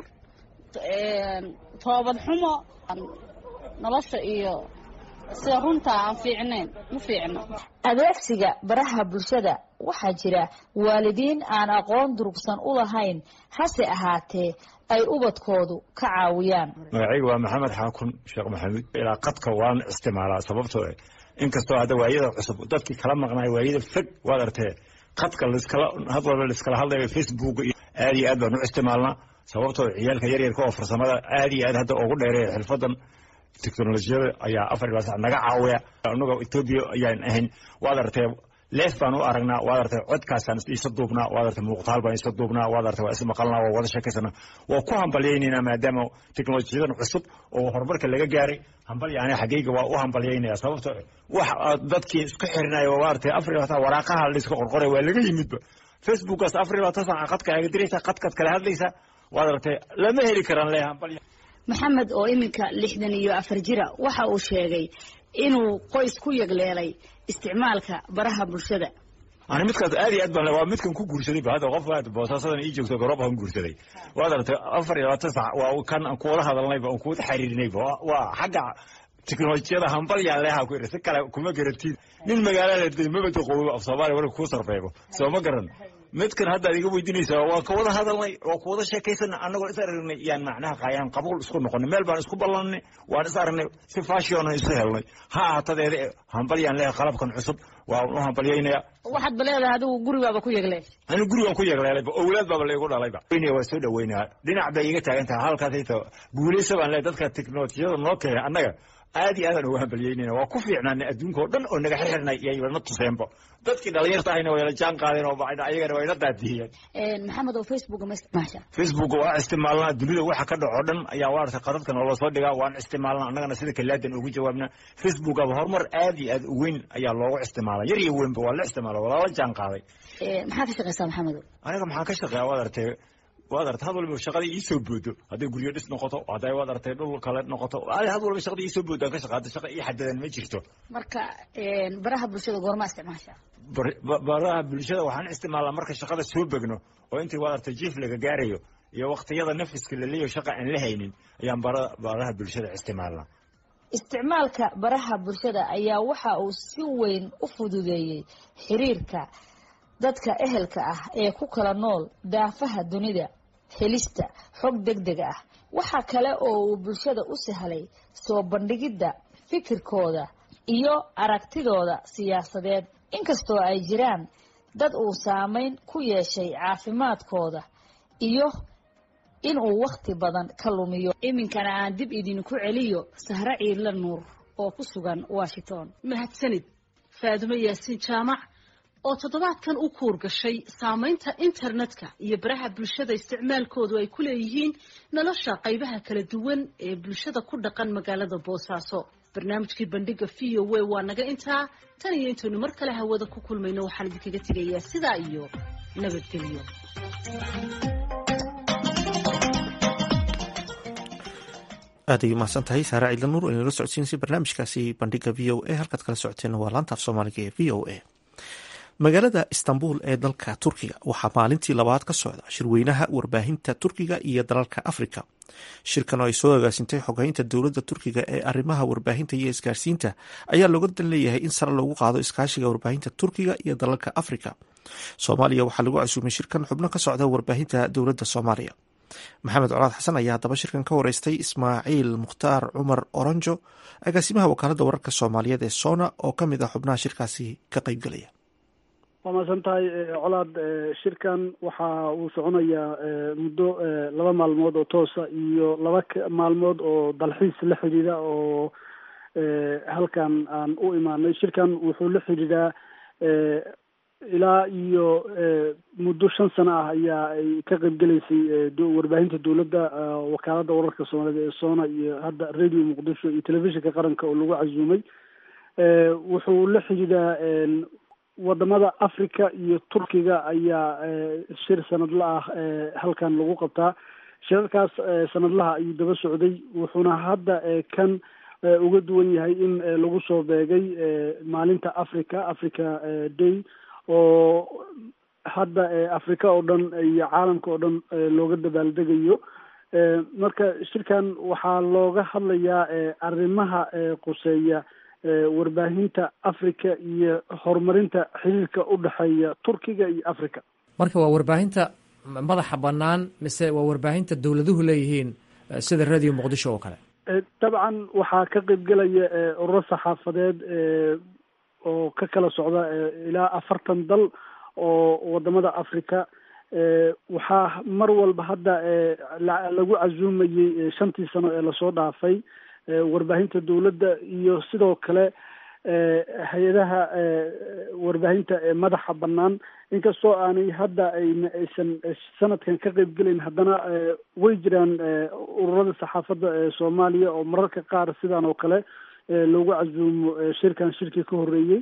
toobad xumo nolosha iyo sida runta aan fiicnayn ma fiicno adeegsiga baraha bulshada waxaa jira waalidiin aan aqoon durugsan u lahayn hase ahaatee ay ubadkoodu ka caawiyaan magacayga waa maxamed xaakun sheekh maxamuud ilaa qadka waan isticmaalaa sababtoo eh inkastoo hadda waayada cusub dadkii kala maqnaay waayada fog waad artee qadka laiskala had walba laiskala hadlayo facebook iyo aad iyo aad baan u isticmaalnaa sababtoo ciyaalka yaryarka oo farsamada aad iyo aad hadda ugu dheereeya xirfadan teknolojiyada ayaa afar ilaa sac naga caawiya anagoo etoobiya ayaan ahayn waad artee leef baan u aragnaa waad artay codkaasaan isa duubnaa waad artay muuqtaal baan isa duubnaa waad artay waa is maqalnaa waa wada sheekaysana waa ku hambalyaynaynaa maadaama teknolojiyadan cusub oo horumarka laga gaaray hambalya aniga xaggayga waa u hambalyaynaya sababto wax dadkii isku xirinaya waa artay afar iyo labaatan waraaqaha la iska qorqoray waa laga yimidba facebookaas afar iyo labaatan saaca qadka aga diraysa qadkaad kala hadlaysa waad artay lama heli karaan le hambalya maxamed oo iminka lixdan iyo afar jira waxa uu sheegay inuu qoys ku yegleelay isticmaalka baraha bulshada ani midkaas aad iyo aad baan waa midkan ku guursaday ba hadda qof aad boosaasadan ii joogto garoob aan guursaday waad aragtay afar iyo labaatan sac waa kan aan kuwada hadalnayba aan kuwada xiriirinayba waa xagga teknolojiyada hambalyaan leeha ku iri si kale kuma garantiin nin magaala la mabada qoobo af soomaaliya warka kuu sarfeebo soo ma garan midkan hadda ad iga weydiinaysaa waa kawada hadalnay waa kuwada sheekaysana annagoo is aragnay yaan macnaha qaayaan qabuul isku noqonay meel baan isku ballanay waan is aragnay si fashion isu helnay ha ahaatadeeda hambalyaan leeha qalabkan cusub waa u hambalyaynaya waxaad ba leedahay adigu gurigaaba ku yegle ani gurigaan ku yeegleelayba owlaad baaba laigu dhalayba waa soo dhaweynaya dhinac bay iga taagan tahay halkaasayto guulaysa baan leehay dadka teknolojiyada noo keenay annaga aad iyo aadaan uga hambalyaynayna waa ku fiicnaanay adduunka oo dhan oo naga xirxirnay iyaybana tuseenba dadkii dhalinyarta ahayna wayla jaan qaadeen oo ayagana wayna daadiyeen maxamed oo facebook ma isticmaasha facebook waa isticmaalnaa dunida waxa ka dhaco dhan ayaa waarta qadadka noola soo dhigaa waan isticmaalnaa annagana sida kalaadan ugu jawaabnaa facebook aba horumar aad iyo aad u weyn ayaa loogu isticmaalaa yar iyo weynba waa la isticmaala waa lala jaan qaaday maxaa ka shaqeysaa maxamed aniga maxaan ka shaqeeya waad artay waad artay had walba shaqadii iisoo boodo hadday guryo dhis noqoto hadday waad artay dhul kale noqoto had walba shaqadii iisoo boodo aan ka shaqaata shaqa ii xadadan ma jirto marka baraha bulshada goorma isticmaasha baraha bulshada waxaan isticmaalnaa marka shaqada soo begno oo intii waad artay jiif laga gaarayo iyo waqtiyada nafiska la leeyaho shaqa aan la haynin ayaan baraha bulshada isticmaalnaa isticmaalka baraha bulshada ayaa waxa uu si weyn u fududeeyey xiriirka dadka ehelka ah ee ku kala nool daafaha dunida helista xog deg deg ah waxa kale oo uu bulshada u sahlay soo bandhigidda fikirkooda iyo aragtidooda siyaasadeed inkastoo ay jiraan dad uu saameyn ku yeeshay caafimaadkooda iyo inuu wakhti badan ka lumiyo iminkana aan dib idinku celiyo sahre ciidla nuur oo ku sugan washington mahadsanid faadumo yaasiin jaamac oo toddobaadkan u kuur gashay saamaynta internetka iyo baraha bulshada isticmaalkoodu ay ku leeyihiin nolosha qaybaha kala duwan ee bulshada ku dhaqan magaalada boosaaso barnaamijkii bandhiga v o w waa naga intaa tan iyo intaynu mar kale hawada ku kulmayno waxaan idinkaga tegayaa sidaa iyo nabadgelyo aad ay umahadsan tahay saare ciidla nuur inala socodsiinaysa barnaamijkaasi bandhiga v o a halkaad kala socoteen waa laanta af soomaaliga ee v o a magaalada istanbul ee dalka turkiga waxaa maalintii labaad ka socda shirweynaha warbaahinta turkiga iyo dalalka afrika shirkan oo ay soo agaasintay xogeynta dowladda turkiga ee arrimaha warbaahinta iyo isgaarsiinta ayaa looga dan leeyahay in sare loogu qaado iskaashiga warbaahinta turkiga iyo dalalka afrika soomaaliya waxaa lagu casuumay shirkan xubno ka socda warbaahinta dowladda soomaaliya maxamed colaad xasan ayaa haddaba shirkan ka wareystay ismaaciil mukhtaar cumar oronjo agaasimaha wakaaladda wararka soomaaliyeed ee sona oo ka mid ah xubnaha shirkaasi ka qeybgelaya waa mahadsan tahay colaad shirkan waxa uu soconayaa muddo laba maalmood oo toosa iyo laba maalmood oo dalxiis la xidhiidha oo halkan aan u imaanay shirkan wuxuu la xidhiidhaa ilaa iyo muddo shan sano ah ayaa ay ka qaybgelaysay warbaahinta dowladda wakaaladda wararka soomaaliyed ee sona iyo hadda radio muqdisho iyo telefishinka qaranka oo lagu casuumay wuxuu la xidhiidhaa wadamada africa iyo turkiga ayaa shir sanadla ah halkan lagu qabtaa shirarkaas sanadlaha ayuu daba socday wuxuuna hadda kan uga duwan yahay in lagu soo beegay maalinta africa africa day oo hadda africa oo dhan iyo caalamka oo dhan looga dabaaldegayo marka shirkan waxaa looga hadlayaa arrimaha quseeya warbaahinta africa iyo horumarinta xiriirka u dhexeeya turkiga iyo africa marka waa warbaahinta madaxa bannaan mise waa warbaahinta dowladuhu leeyihiin sida radio muqdisho oo kale dabcan waxaa ka qeybgelaya ururo saxaafadeed oo ka kala socda ilaa afartan dal oo wadamada africa waxaa mar walba hadda lagu casuumayey shantii sano ee lasoo dhaafay warbaahinta dowladda iyo sidoo kale hay-adaha warbaahinta ee madaxa bannaan inkastoo aanay hadda ayna aysan sanadkan ka qeybgelayn haddana way jiraan ururada saxaafadda ee soomaaliya oo mararka qaar sidan oo kale loogu casuumo shirkan shirkii ka horreeyey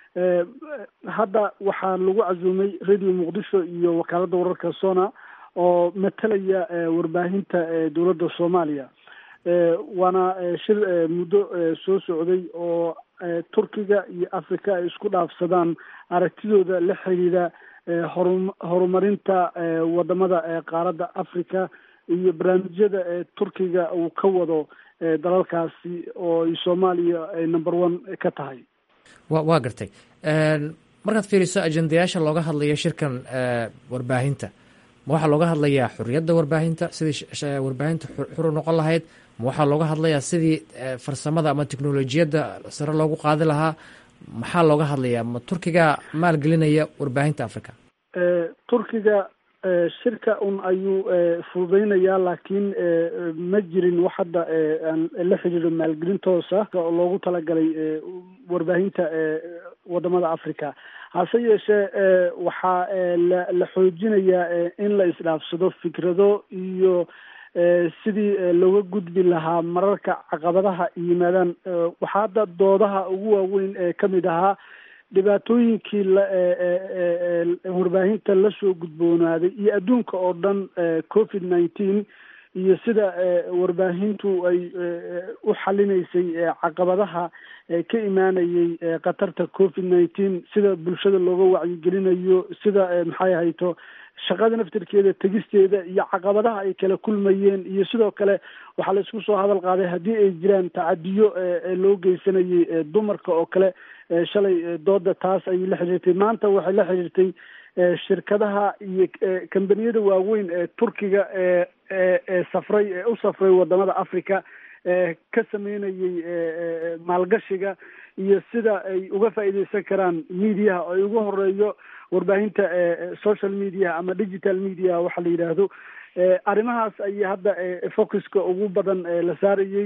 hadda waxaa lagu casuumay radio muqdisho iyo wakaaladda wararka sona oo matalaya warbaahinta dowladda soomaaliya waana shir muddo soo socday oo turkiga iyo africa ay isku dhaafsadaan aragtidooda la xidhiidha horu horumarinta wadamada qaaradda africa iyo barnaamijyada turkiga uu ka wado dalalkaasi oo ay soomaaliya ay number one ka tahay wa waa gartay markaad fiiriso ajendayaasha looga hadlayo shirkan warbaahinta ma waxaa looga hadlayaa xuriyadda warbaahinta sidii warbaahinta xuru noqon lahayd ma waxaa looga hadlayaa sidii farsamada ama teknolojiyadda sare loogu qaadi lahaa maxaa looga hadlayaa ma turkiga maalgelinaya warbaahinta africa turkiga shirka un ayuu fududeynayaa laakiin ma jirin wax hadda la xidhiidho maalgelin toosa oo loogu talagalay warbaahinta wadamada africa hase yeeshee waxaa la la xoojinayaa in la isdhaafsado fikrado iyo sidii looga gudbi lahaa mararka caqabadaha yimaadaan waxaa hadda doodaha ugu waaweyn ee kamid ahaa dhibaatooyinkii warbaahinta lasoo gudboonaaday iyo adduunka oo dhan covid nineteen iyo sida warbaahintu ay u xalinaysay caqabadaha ka imaanayay khatarta covid nineteen sida bulshada looga wacyigelinayo sida maxay ahayto shaqada naftirkeeda tegisteeda iyo caqabadaha ay kala kulmayeen iyo sidoo kale waxaa la isku soo hadal qaaday haddii ay jiraan tacadiyo loo geysanayay dumarka oo kale shalay dooda taas ayay la xiriirtay maanta waxay la xiriirtay shirkadaha iyo kambaniyada waaweyn ee turkiga ee ee safray ee u safray wadamada africa ee ka sameynayay maalgashiga iyo sida ay uga faa'iideysan karaan mediaha oo ay ugu horeeyo warbaahinta social media ama digital media waxa la yidhaahdo arrimahaas ayaa hadda focuska ugu badan la saarayey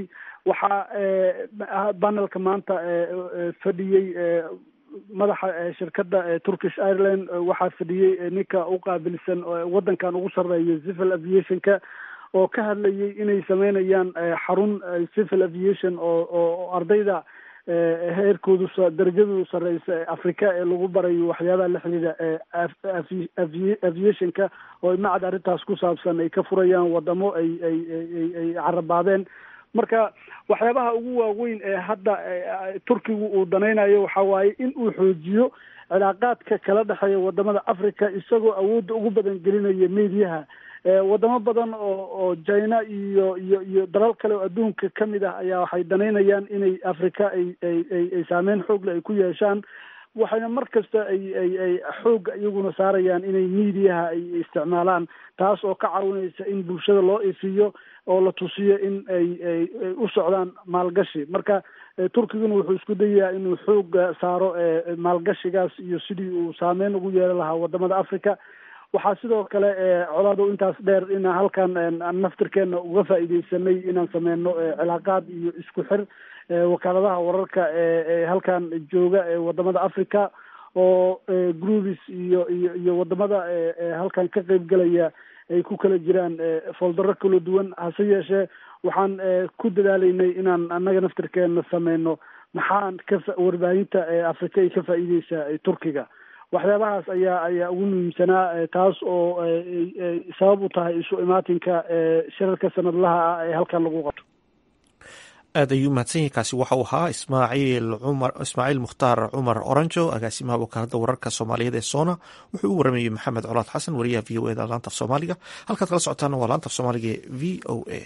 waxaa panelka maanta fadhiyey madaxa shirkadda turkish ireland waxaa fadhiyey ninka u qaabilsan waddankan ugu sarreeya civil aviationka oo ka hadlayay inay sameynayaan xarun civil aviation oo oo ardayda heerkoodu darajadoodu sareysa ee afrika ee lagu barayo waxyaabaha la xidhiidha aviationka oo macad arrintaas ku saabsan ay ka furayaan wadamo ay ay ay ay carabaadeen marka waxyaabaha ugu waaweyn ee hadda turkigu uu danaynayo waxa waaye in uu xoojiyo cilaaqaadka kala dhexeeya wadamada africa isagoo awoodda ugu badan gelinaya mediyaha wadamo badan oo oo china iyo iyo iyo dalal kale oo adduunka kamid ah ayaa waxay danaynayaan inay africa ay ay ay ay saameyn xoogle ay ku yeeshaan waxayna mar kasta ay ay ay xoogga iyaguna saarayaan inay mediaha ay isticmaalaan taas oo ka caawinaysa in bulshada loo ifiyo oo la tusiyo in ay ay ay u socdaan maalgashi marka turkiguna wuxuu isku dayayaa inuu xooga saaro maalgashigaas iyo sidii uu saameyn ugu yeelan lahaa wadamada africa waxaa sidoo kale colaado intaas dheer inaan halkan naftirkeena uga faa'iideysanay inaan sameyno cilaaqaad iyo isku xir wakaaladaha wararka ee halkan jooga ee wadamada africa oo groups iyo iyo iyo wadamada halkan ka qeybgelaya ay ku kala jiraan foldaro kala duwan hase yeeshee waxaan ku dadaalaynay inaan annaga naftirkeena sameyno maxaan ka warbaahinta africa ay ka faa'iideysaa turkiga waxyaabahaas ayaa ayaa ugu muhiimsanaa taas oo sabab u tahay isu imaatinka shirarka sanadlaha ah ee halkan lagu qabto aad ayuu mahadsan yahay kaasi waxa uu ahaa ismaaciil cumar ismaaciil mukhtaar cumar oranjo agaasimaha wakaalada wararka soomaaliyeed ee soona wuxuu u waramayey maxamed colaad xasan wariyaha v o eda laanta af soomaaliga halkaad kala socotaana waa laanta af soomaaliga ee v o a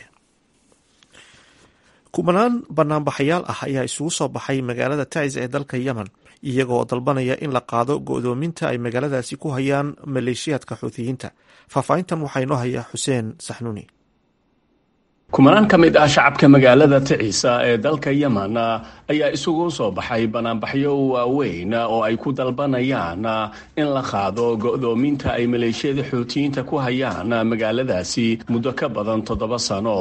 kumanaan banaanbaxayaal ah ayaa isugu soo baxay magaalada tacis ee dalka yemen iyagoo dalbanaya in la qaado go-doominta ay magaaladaasi ku hayaan maleeshiyaadka xuutiyiinta faahfaahintan waxaa inoo haya xuseen saxnuuni kumanaan ka mid ah shacabka magaalada ticiisa ee dalka yemen ayaa isugu soo baxay banaanbaxyo waaweyn oo ay ku dalbanayaan in la qaado go-doominta ay maleeshiyada xuutiyiinta ku hayaan magaaladaasi muddo ka badan toddoba sano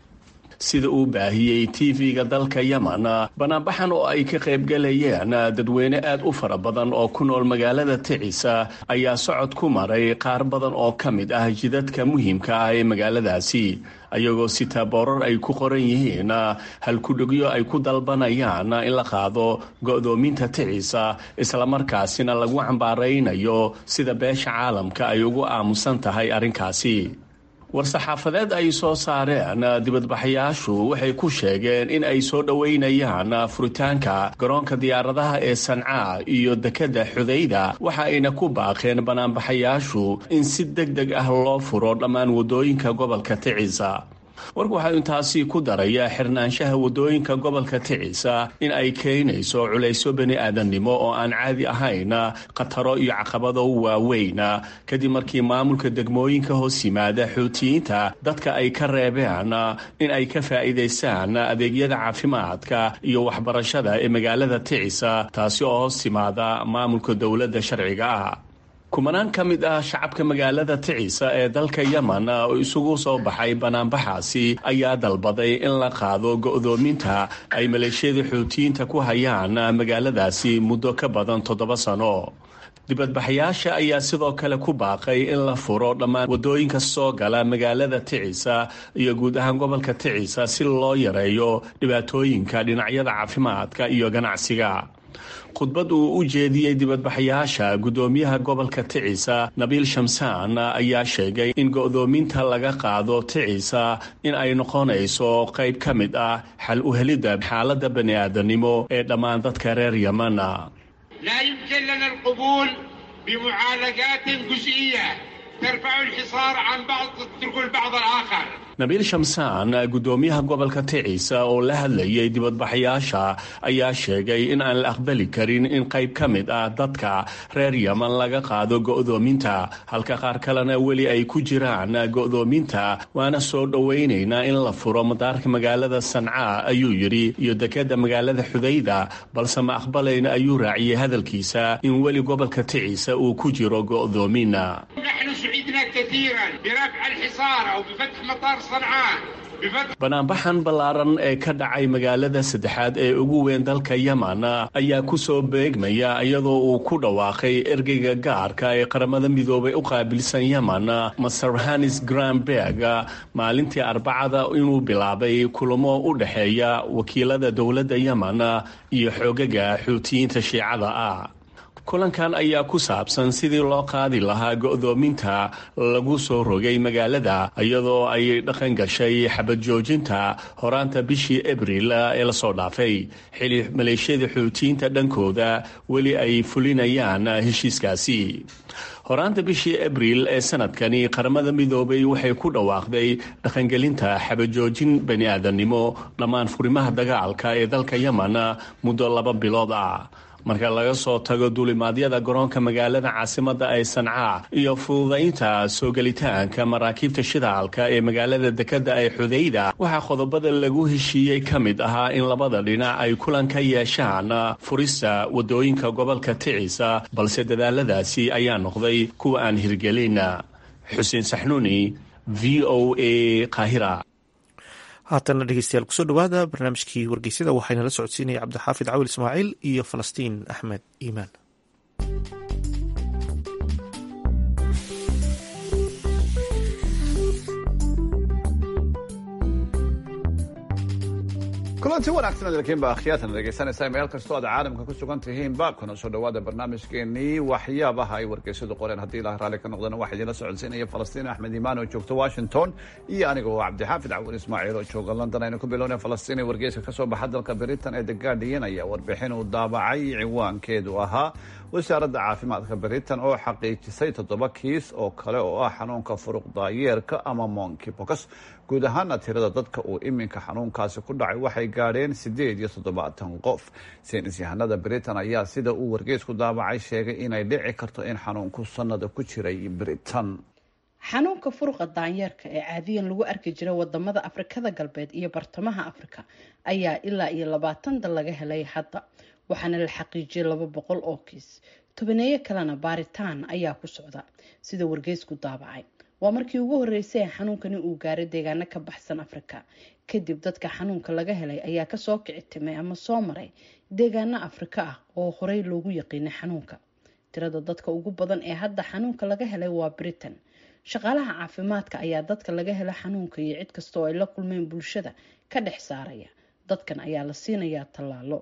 sida uu baahiyey tv-ga dalka yemen banaanbaxan oo ay ka qaybgalayeen dadweyne aad u fara badan oo ku nool magaalada ticiisa ayaa socod ku maray qaar badan oo ka mid ah jidadka muhiimka ah ee magaaladaasi ayagoo sitaa boorar ay ku qoran yihiin halkudhegyo ay ku dalbanayaan in la qaado go-doominta ticiisa islamarkaasina lagu cambaaraynayo sida beesha caalamka ay ugu aamusan tahay arrinkaasi war-saxaafadeed ay soo saareen dibadbaxayaashu waxay ku sheegeen in ay soo dhoweynayaan furitaanka garoonka diyaaradaha ee sancaa iyo dekedda xudayda waxa ayna ku baaqeen banaanbaxayaashu in si deg deg ah loo furo dhammaan waddooyinka gobolka ticisa warku waxaa intaasi ku daraya xirnaanshaha waddooyinka gobolka ticisa in ay keenayso culaysyo bani aadamnimo oo aan caadi ahayn khataro iyo caqabado waaweyn kadib markii maamulka degmooyinka hoos yimaada xuutiyiinta dadka ay ka reebeen in ay ka faa'iidaystaan adeegyada caafimaadka iyo waxbarashada ee magaalada ticisa taasi oo hoos timaada maamulka dowladda sharciga ah kumanaan ka mid ah shacabka magaalada ticiisa ee dalka yemen oo isugu soo baxay banaanbaxaasi ayaa dalbaday in la qaado go-doominta ay maleeshiyada xuutiyiinta ku hayaan magaaladaasi muddo ka badan toddoba sano dibadbaxayaasha ayaa sidoo kale ku baaqay in la furo dhammaan waddooyinka soo gala magaalada ticisa iyo guud ahaan gobolka ticisa si loo yareeyo dhibaatooyinka dhinacyada caafimaadka iyo ganacsiga khudbad uu u jeediyey dibadbaxayaasha guddoomiyaha gobolka ticisa nabiil shamsaan ayaa sheegay in go-doominta laga qaado ticisa in ay noqonayso qayb ka mid ah xal u helidda xaaladda bani aadamnimo ee dhammaan dadka reer yemen لا يمكن لنا القبول بمعالجات جزئية ترفع الحصار عن بعض تترك البعض الآخر nabiil shamsaan guddoomiyaha gobolka ticiisa oo la hadlayay dibadbaxayaasha ayaa sheegay in aan la aqbali karin in qayb ka mid ah dadka reer yemen laga qaado go-doominta halka qaar kalena weli ay ku jiraan go-doominta waana soo dhowaynaynaa in la furo madaarka magaalada sancaa ayuu yidhi iyo dekedda magaalada xudayda balse ma aqbalayna ayuu raaciyey hadalkiisa in weli gobolka ticiisa uu ku jiro go-doomin نحن سعدنا كثيرا برفع الحصار أو بفتح مطار صنعاء بفتح banaanbaxan ballaaran ee ka dhacay magaalada saddexaad ee ugu weyn dalka yemen ayaa ku soo beegmaya iyadoo uu ku dhawaaqay ergeyga gaarka ee qaramada midoobay u qaabilsan yemen maser hanis granberg maalintii arbacada inuu bilaabay kulamo u dhexeeya wakiilada dowladda yemen iyo xoogaga xuutiyiinta shiicada ah kulankan ayaa ku saabsan sidii loo qaadi lahaa go'doominta lagu soo rogay magaalada iyadoo ay dhaqan gashay xabad joojinta horaanta bishii abril ee lasoo dhaafay xili maleeshiyada xuutiyiinta dhankooda weli ay fulinayaan heshiiskaasi horaanta bishii abril ee sanadkani qaramada midoobay waxay ku dhawaaqday dhaqangelinta xabajoojin bani aadamnimo dhammaan furimaha dagaalka ee dalka yemen muddo laba bilood ah marka laga soo tago duulimaadyada garoonka magaalada caasimada ee sancaa iyo fududaynta soo gelitaanka maraakiibta shidaalka ee magaalada dekada ee xudayda waxaa qodobada lagu heshiiyey ka mid ahaa in labada dhinac ay kulan ka yeeshaan furista wadooyinka gobolka ticisa balse dadaaladaasi ayaa noqday kuwa aan hirgelin xuseen saxnuuni v o a qaahira haatana dhegeystayaal kusoo dhawaada barnaamijkii wargeysyada waxaana la socodsiinaya cabdixaafid cawil ismaaciil iyo falastiin axmed iimaan kulanti wanaagsan dalkiinba akhyaatan dhegeysanaysaa meel kastoo aad caalamka ku sugan tihiinba kuna soo dhawaada barnaamijkeenii waxyaabaha ay wargeysadu qoreen haddii ilaah raalli ka noqdana waxaa idinla socodsiinaya falastiin axmed iimaan oo joogta washington iyo aniga oo cabdixaafid cawin ismaaciil oo jooga london aynu ku bilowna falastiin ee wargeyska kasoo baxa dalka britain ee the guardian ayaa warbixin uu daabacay ciwaankeedu ahaa wasaaradda caafimaadka britain oo xaqiijisay toddoba kiis oo kale oo ah xanuunka furuq daayeerka ama monkeypox guud ahaana tirada dadka uu iminka xanuunkaasi ku dhacay waxay gaadheen siddeed iyo toddobaatan qof saynis yahanada britain ayaa sida uu wargeysku daabacay sheegay inay dhici karto in xanuunku sannada ku jiray britain xanuunka furuqa daanyeerka ee caadiyan lagu arki jiray wadamada afrikada galbeed iyo bartamaha afrika ayaa ilaa iyo labaatan dal laga helay hadda waxaana la xaqiijiyay laba boqol oo kiis tobaneeyo kalena baaritaan ayaa ku socda sida wargeysku daabacay waa markii ugu horeysay ee xanuunkani uu gaaray deegaano ka baxsan afrika kadib dadka xanuunka laga helay ayaa kasoo kici timay ama soo maray deegaano afrika ah oo horey loogu yaqiinay xanuunka tirada dadka ugu badan ee hadda xanuunka laga helay waa britain shaqaalaha caafimaadka ayaa dadka laga hela xanuunka iyo cid kasta oo ay la kulmeen bulshada ka dhex saaraya dadkan ayaa la siinayaa tallaalo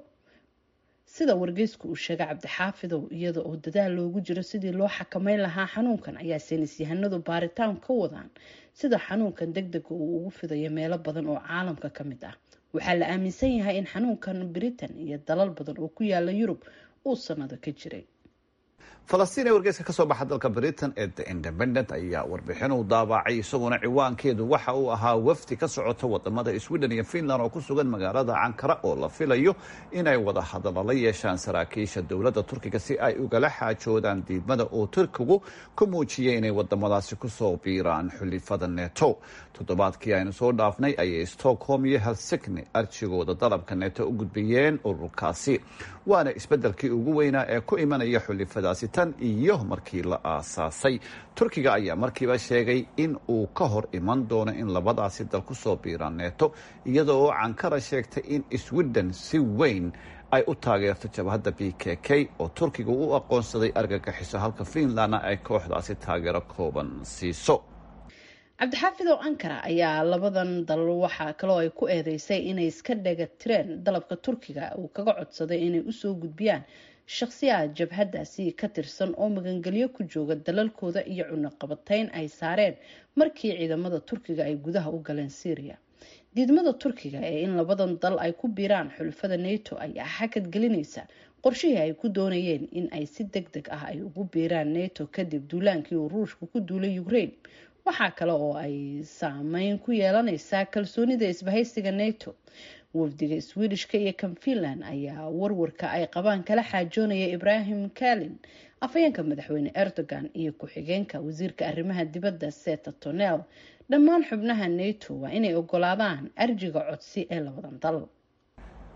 sida wargeysku uu sheegay cabdixaafidow iyada oo dadaal loogu jiro sidii loo xakameyn lahaa xanuunkan ayaa saynis yahanadu baaritaan ka wadaan sida xanuunkan deg dega uu ugu fidayo meelo badan oo caalamka ka mid ah waxaa la aaminsan yahay in xanuunkan britain iyo dalal badan oo ku yaala yurub uu sanado ka jiray falastiin ee wargeyska kasoo baxa dalka britain ee the independent ayaa warbixin uu daabacay isaguna ciwaankeedu waxa uu ahaa wafdi ka socota wadamada sweden iyo finland oo ku sugan magaalada cankara oo la filayo inay wada hadallo la yeeshaan saraakiisha dowladda turkiga si ay ugala xaajoodaan diidmada oo turkigu ku muujiyay inay wadamadaasi kusoo biiraan xulifada neto toddobaadkii aynu soo dhaafnay ayay stockholm iyo helsigni arjigooda dalabka neto u gudbiyeen ururkaasi waana isbedelkii ugu weynaa ee ku imanaya xulifadaasi tan iyo markii la aasaasay turkiga ayaa markiiba sheegay in uu ka hor iman doono in labadaasi dal kusoo biiraan neto iyada oo cankara sheegtay in sweden si weyn ay u taageerto jabhadda b k k oo turkiga u aqoonsaday argagaxiso halka finlandna ay kooxdaasi taageero kooban siiso cabdixaafidow ankara ayaa labadan dal waxaa kaloo ay ku eedeysay inay iska dhega tireen dalabka turkiga uu kaga codsaday inay usoo gudbiyaan shakhsiyaad jabhadaasi ka tirsan oo magangelyo ku jooga dalalkooda iyo cunaqabateyn ay saareen markii ciidamada turkiga ay gudaha u galeen syria diidmada turkiga ee in labadan dal ay ku biiraan xulafada nato ayaa xakad gelinaysa qorshihii ay ku doonayeen in ay si deg deg ah ay ugu biiraan nato kadib duulaankii uu ruushka ku duulay ukraine waxaa kale oo ay saameyn ku yeelaneysaa kalsoonida isbahaysiga nato wafdiga swedishka iyo kan finland ayaa warwarka ay qabaan kala xaajoonaya ibrahim kalin afhayeenka madaxweyne erdogan iyo ku-xigeenka wasiirka arrimaha dibadda seta tonel dhammaan xubnaha nato waa inay ogolaadaan arjiga codsi ee labadan dal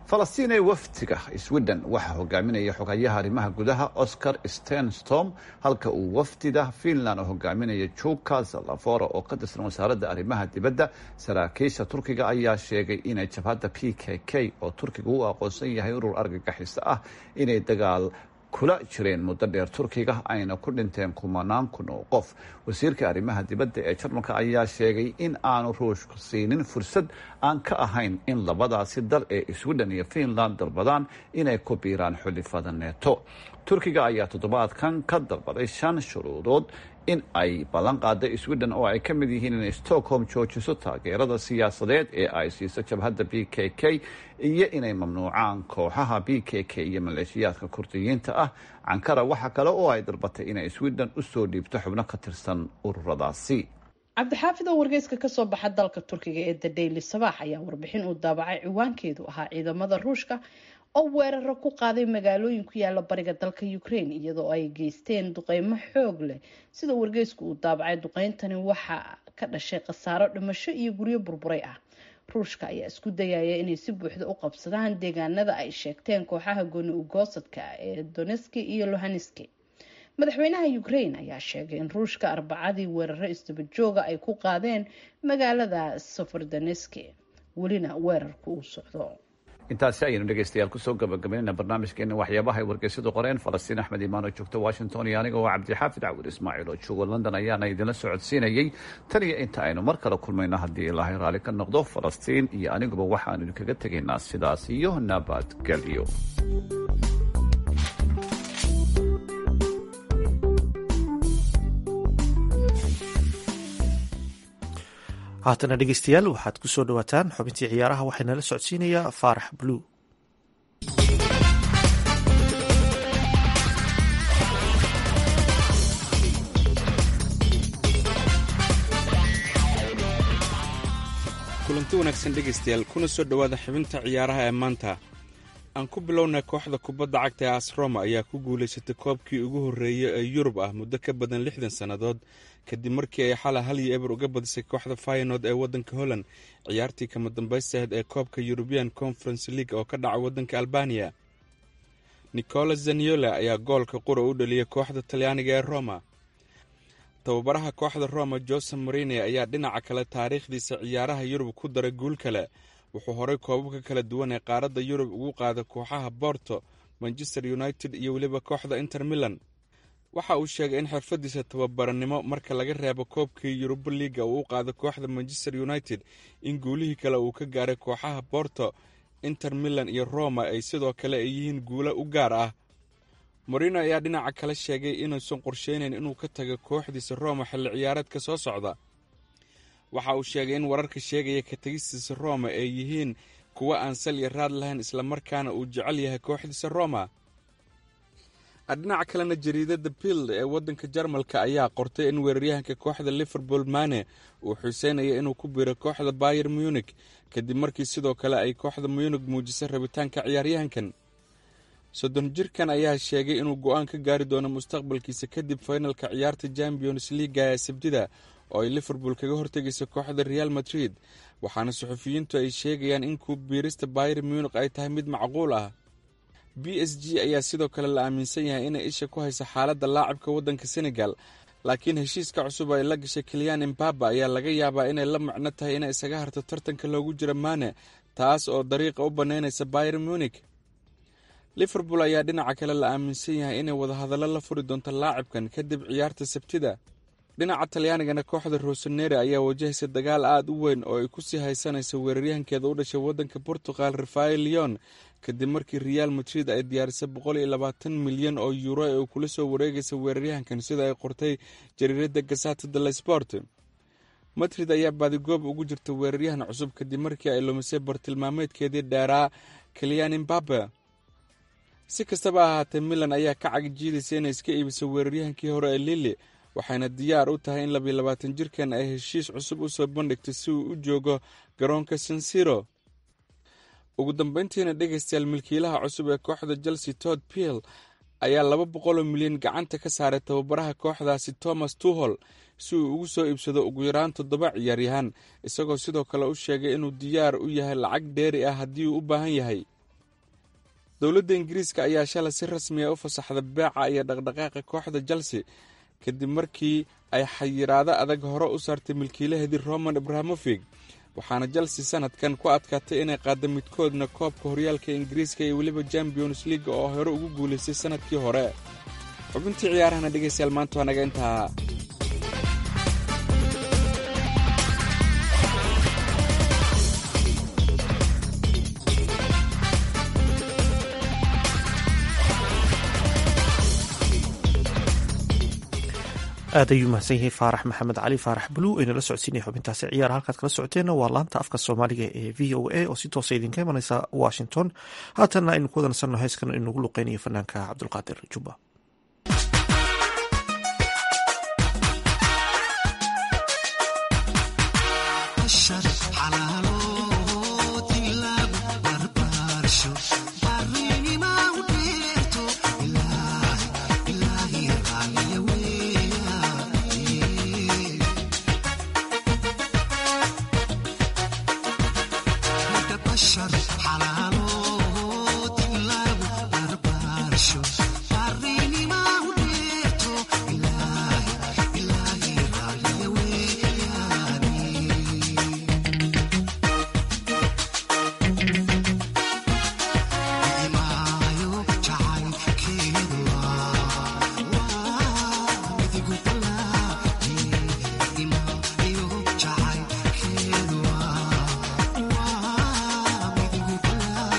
falastiin ee wafdiga sweden waxaa hogaaminaya xogayaha arrimaha gudaha oscar stenstorm halka uu wafdida finland hogaaminaya juka zalafora oo ka tirsan wasaaradda arrimaha dibadda saraakiisha turkiga ayaa sheegay inay jabhadda p k k oo turkiga u aqoonsan yahay urur argagixisa ah inay dagaal kula jireen muddo dheer turkiga ayna ku dhinteen kumanaan kun oo qof wasiirka arrimaha dibadda ee jarmalka ayaa sheegay in aanu ruushku siinin fursad aan ka ahayn in labadaasi dal ee sweden iyo finland dalbadaan inay ku biiraan xulifada neeto turkiga ayaa toddobaadkan ka dalbaday shan shuruudood in ay ballan qaada sweden oo ay ka mid yihiin inay stockholm joojiso taageerada siyaasadeed ee ay siiso jabhadda b k k iyo inay mamnuucaan kooxaha b k k iyo maleeshiyaadka kurdiyiinta ah cankara waxa kale oo ay dalbatay inay sweden usoo dhiibto xubno ka tirsan ururadaasi cabdixaafid oo wargeyska kasoo baxa dalka turkiga ee the daily sabax ayaa warbixin uu daabacay ciwaankeedu ahaa ciidamada ruushka oo weeraro ku qaaday magaalooyin ku yaala bariga dalka ukraine iyadoo ay geysteen duqeymo xoog leh sida wargeysku uu daabacay duqeyntani waxaa ka dhashay khasaaro dhimasho iyo guryo burburay ah ruushka ayaa isku dayaya inay si buuxda u qabsadaan deegaanada ay sheegteen kooxaha gooni ugoosadka ee doneski iyo lohaneski madaxweynaha ukraine ayaa sheegay in ruushka arbacadii weeraro isdabajooga ay ku qaadeen magaalada sofordoneski welina weerarku uu socdo intaasi ayaynu dhegeystayaal kusoo gabagabaynayna barnaamijkeena waxyaabaha ay wargeysyadu qoreen falastiin axmed imaan oo joogta washington iyo aniga oo cabdixaafid cawir ismaaciil oo jooga london ayaana idinla socodsiinayey tan iyo inta aynu mar kale kulmayno haddii ilaahay raalli ka noqdo falastiin iyo aniguba waxaanu idinkaga tegaynaa sidaas iyo nabadgelyo haatana dhegeystayaal waxaad ku soo dhawaataan xubintii ciyaaraha waxaana la socodsiinayaa faarax bluu kulanti wanaagsan dhegaystayaal kuna soo dhowaada xubinta ciyaaraha ee maanta aan ku bilownay kooxda kubadda cagta ee asroma ayaa ku guulaysatay koobkii ugu horreeyey ee yurub ah muddo ka badan lixdan sannadood kadib markii ay xala hal iyo eber uga badisay kooxda faynood ee waddanka holland ciyaartii kama dambaystaheed ee koobka yurubian conference league oo ka dhaca waddanka albaniya nicolas zaniola ayaa goolka qura u dhaliyay kooxda talyaaniga ee roma tababaraha kooxda roma jose marine ayaa dhinaca kale taariikhdiisa ciyaaraha yurub ku daray guul kale wuxuu horay koobabka kala duwan ee qaaradda yurub ugu qaaday kooxaha borto manchester united iyo weliba kooxda inter milan waxa uu sheegay in xirfadiisa tababarannimo marka laga reebo koobkii yuruba liiga uu u qaaday kooxda manchester united in guulihii kale uu ka gaaray kooxaha borto inter milan iyo roma ay sidoo kale ay yihiin guulo u gaar ah morino ayaa dhinaca kale sheegay inuusan qorsheynayn inuu ka tago kooxdiisa roma xilli ciyaareedka soo socda waxa uu sheegay in wararka sheegaya ka tegistiisa roma ay yihiin kuwo aan sal iyo raad lahayn islamarkaana uu jecel yahay kooxdiisa roma dhinaca kalena jariidada bild ee waddanka jarmalka ayaa qortay in weeraryahanka kooxda liverpool mane uu xuseynaya inuu ku biiro kooxda bayer munik kadib markii sidoo kale ay kooxda munik muujisay rabitaanka ciyaaryahankan soddon jirkan ayaa sheegay inuu go-aan ka gaari doono mustaqbalkiisa kadib faynalka ciyaarta champions leaga ee sabtida oo ay liverpool kaga hortegaysa kooxda real madrid waxaana suxufiyiintu ay sheegayaan in ku biirista bayer munik ay tahay mid macquul ah b s g ayaa sidoo kale la aaminsan yahay inay isha ku hayso xaaladda laacibka waddanka senegal laakiin heshiiska cusub ay la gashay kelyan imbaba ayaa laga yaabaa inay la macno tahay inay isaga harto tartanka loogu jiro mane taas oo dariiqa u bannaynaysa bayer munik liverpool ayaa dhinaca kale la aaminsan yahay inay wadahadallo la furi doonto laacibkan kadib ciyaarta sabtida dhinaca talyaanigana kooxda rosanere ayaa wajahaysa dagaal aada u weyn oo ay kusii haysanayso weeraryahankeeda u dhashay waddanka portugal rafael leon kadib markii real madrid ay diyaarisay boqol iyo labaatan milyan oo yuuro ee uu kula soo wareegaysa weeraryahankan sida ay qortay jariirada gasata de la sport madrid ayaa baadigoob ugu jirta weeraryahan cusub kadib markii ay lumisay bartilmaameedkeedii dheeraa kelyan imbabe si kastaba ahaatee milan ayaa ka cagjiidaysa inay iska iibiso weeraryahankii hore ee lili waxayna diyaar u tahay in labiyo labaatan jirkan ay heshiis cusub u soo bandhigtay si uu u joogo garoonka sansiro ugu dambeyntiina dhegaystayaal milkiilaha cusub ee kooxda chelsea tod piel ayaa laba boqoloo milyan gacanta ka saaray tababaraha kooxdaasi thomas tuhol si uu ugu soo iibsado ugu yaraan toddoba ciyaaryahaan isagoo sidoo kale u sheegay inuu diyaar u yahay lacag dheeri ah haddii uu u baahan yahay dowladda ingiriiska ayaa shalay si rasmiya u fasaxda beeca iyo dhaqdhaqaaqa kooxda chelsea kadib markii ay xayiraado adag hore u saartay milkiilaheedii roman abrahamofig waxaana chelsea sanadkan ku adkaatay inay qaadda midkoodna koobka horyaalka ingiriiska iyo weliba champions leaga oo hore ugu guulaystay sanadkii hore xubintii ciyaarahana dhegaystayaal maanta waa naga intaa aad ayuu mahadsan yahay faarax maxamed cali faarax bulu aynala socodsiinaya xubintaasi ciyaar halkaad kala socoteenna waa laanta afka soomaaliga ee v o a oo si toosa idinka imaneysa washington haatanna aynu ku wadansanno heeskan inugu luqeynayo fanaanka cabdulqaadir jubba Wow.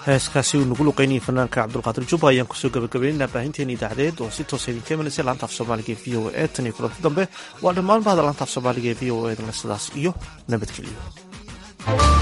heeskaasi uu nagu luqeynayay fanaanka cabdulqaadir jubba ayaan kusoo gabagabaynaynaa baahinteena idaacadeed oo si toosa idinka imanaysa laanta af soomaaliga ee v o a tan iyo kulanti dambe waa dhammaan bahda laanta af soomaaliga ee v o a dana sidaas iyo nabadgelyo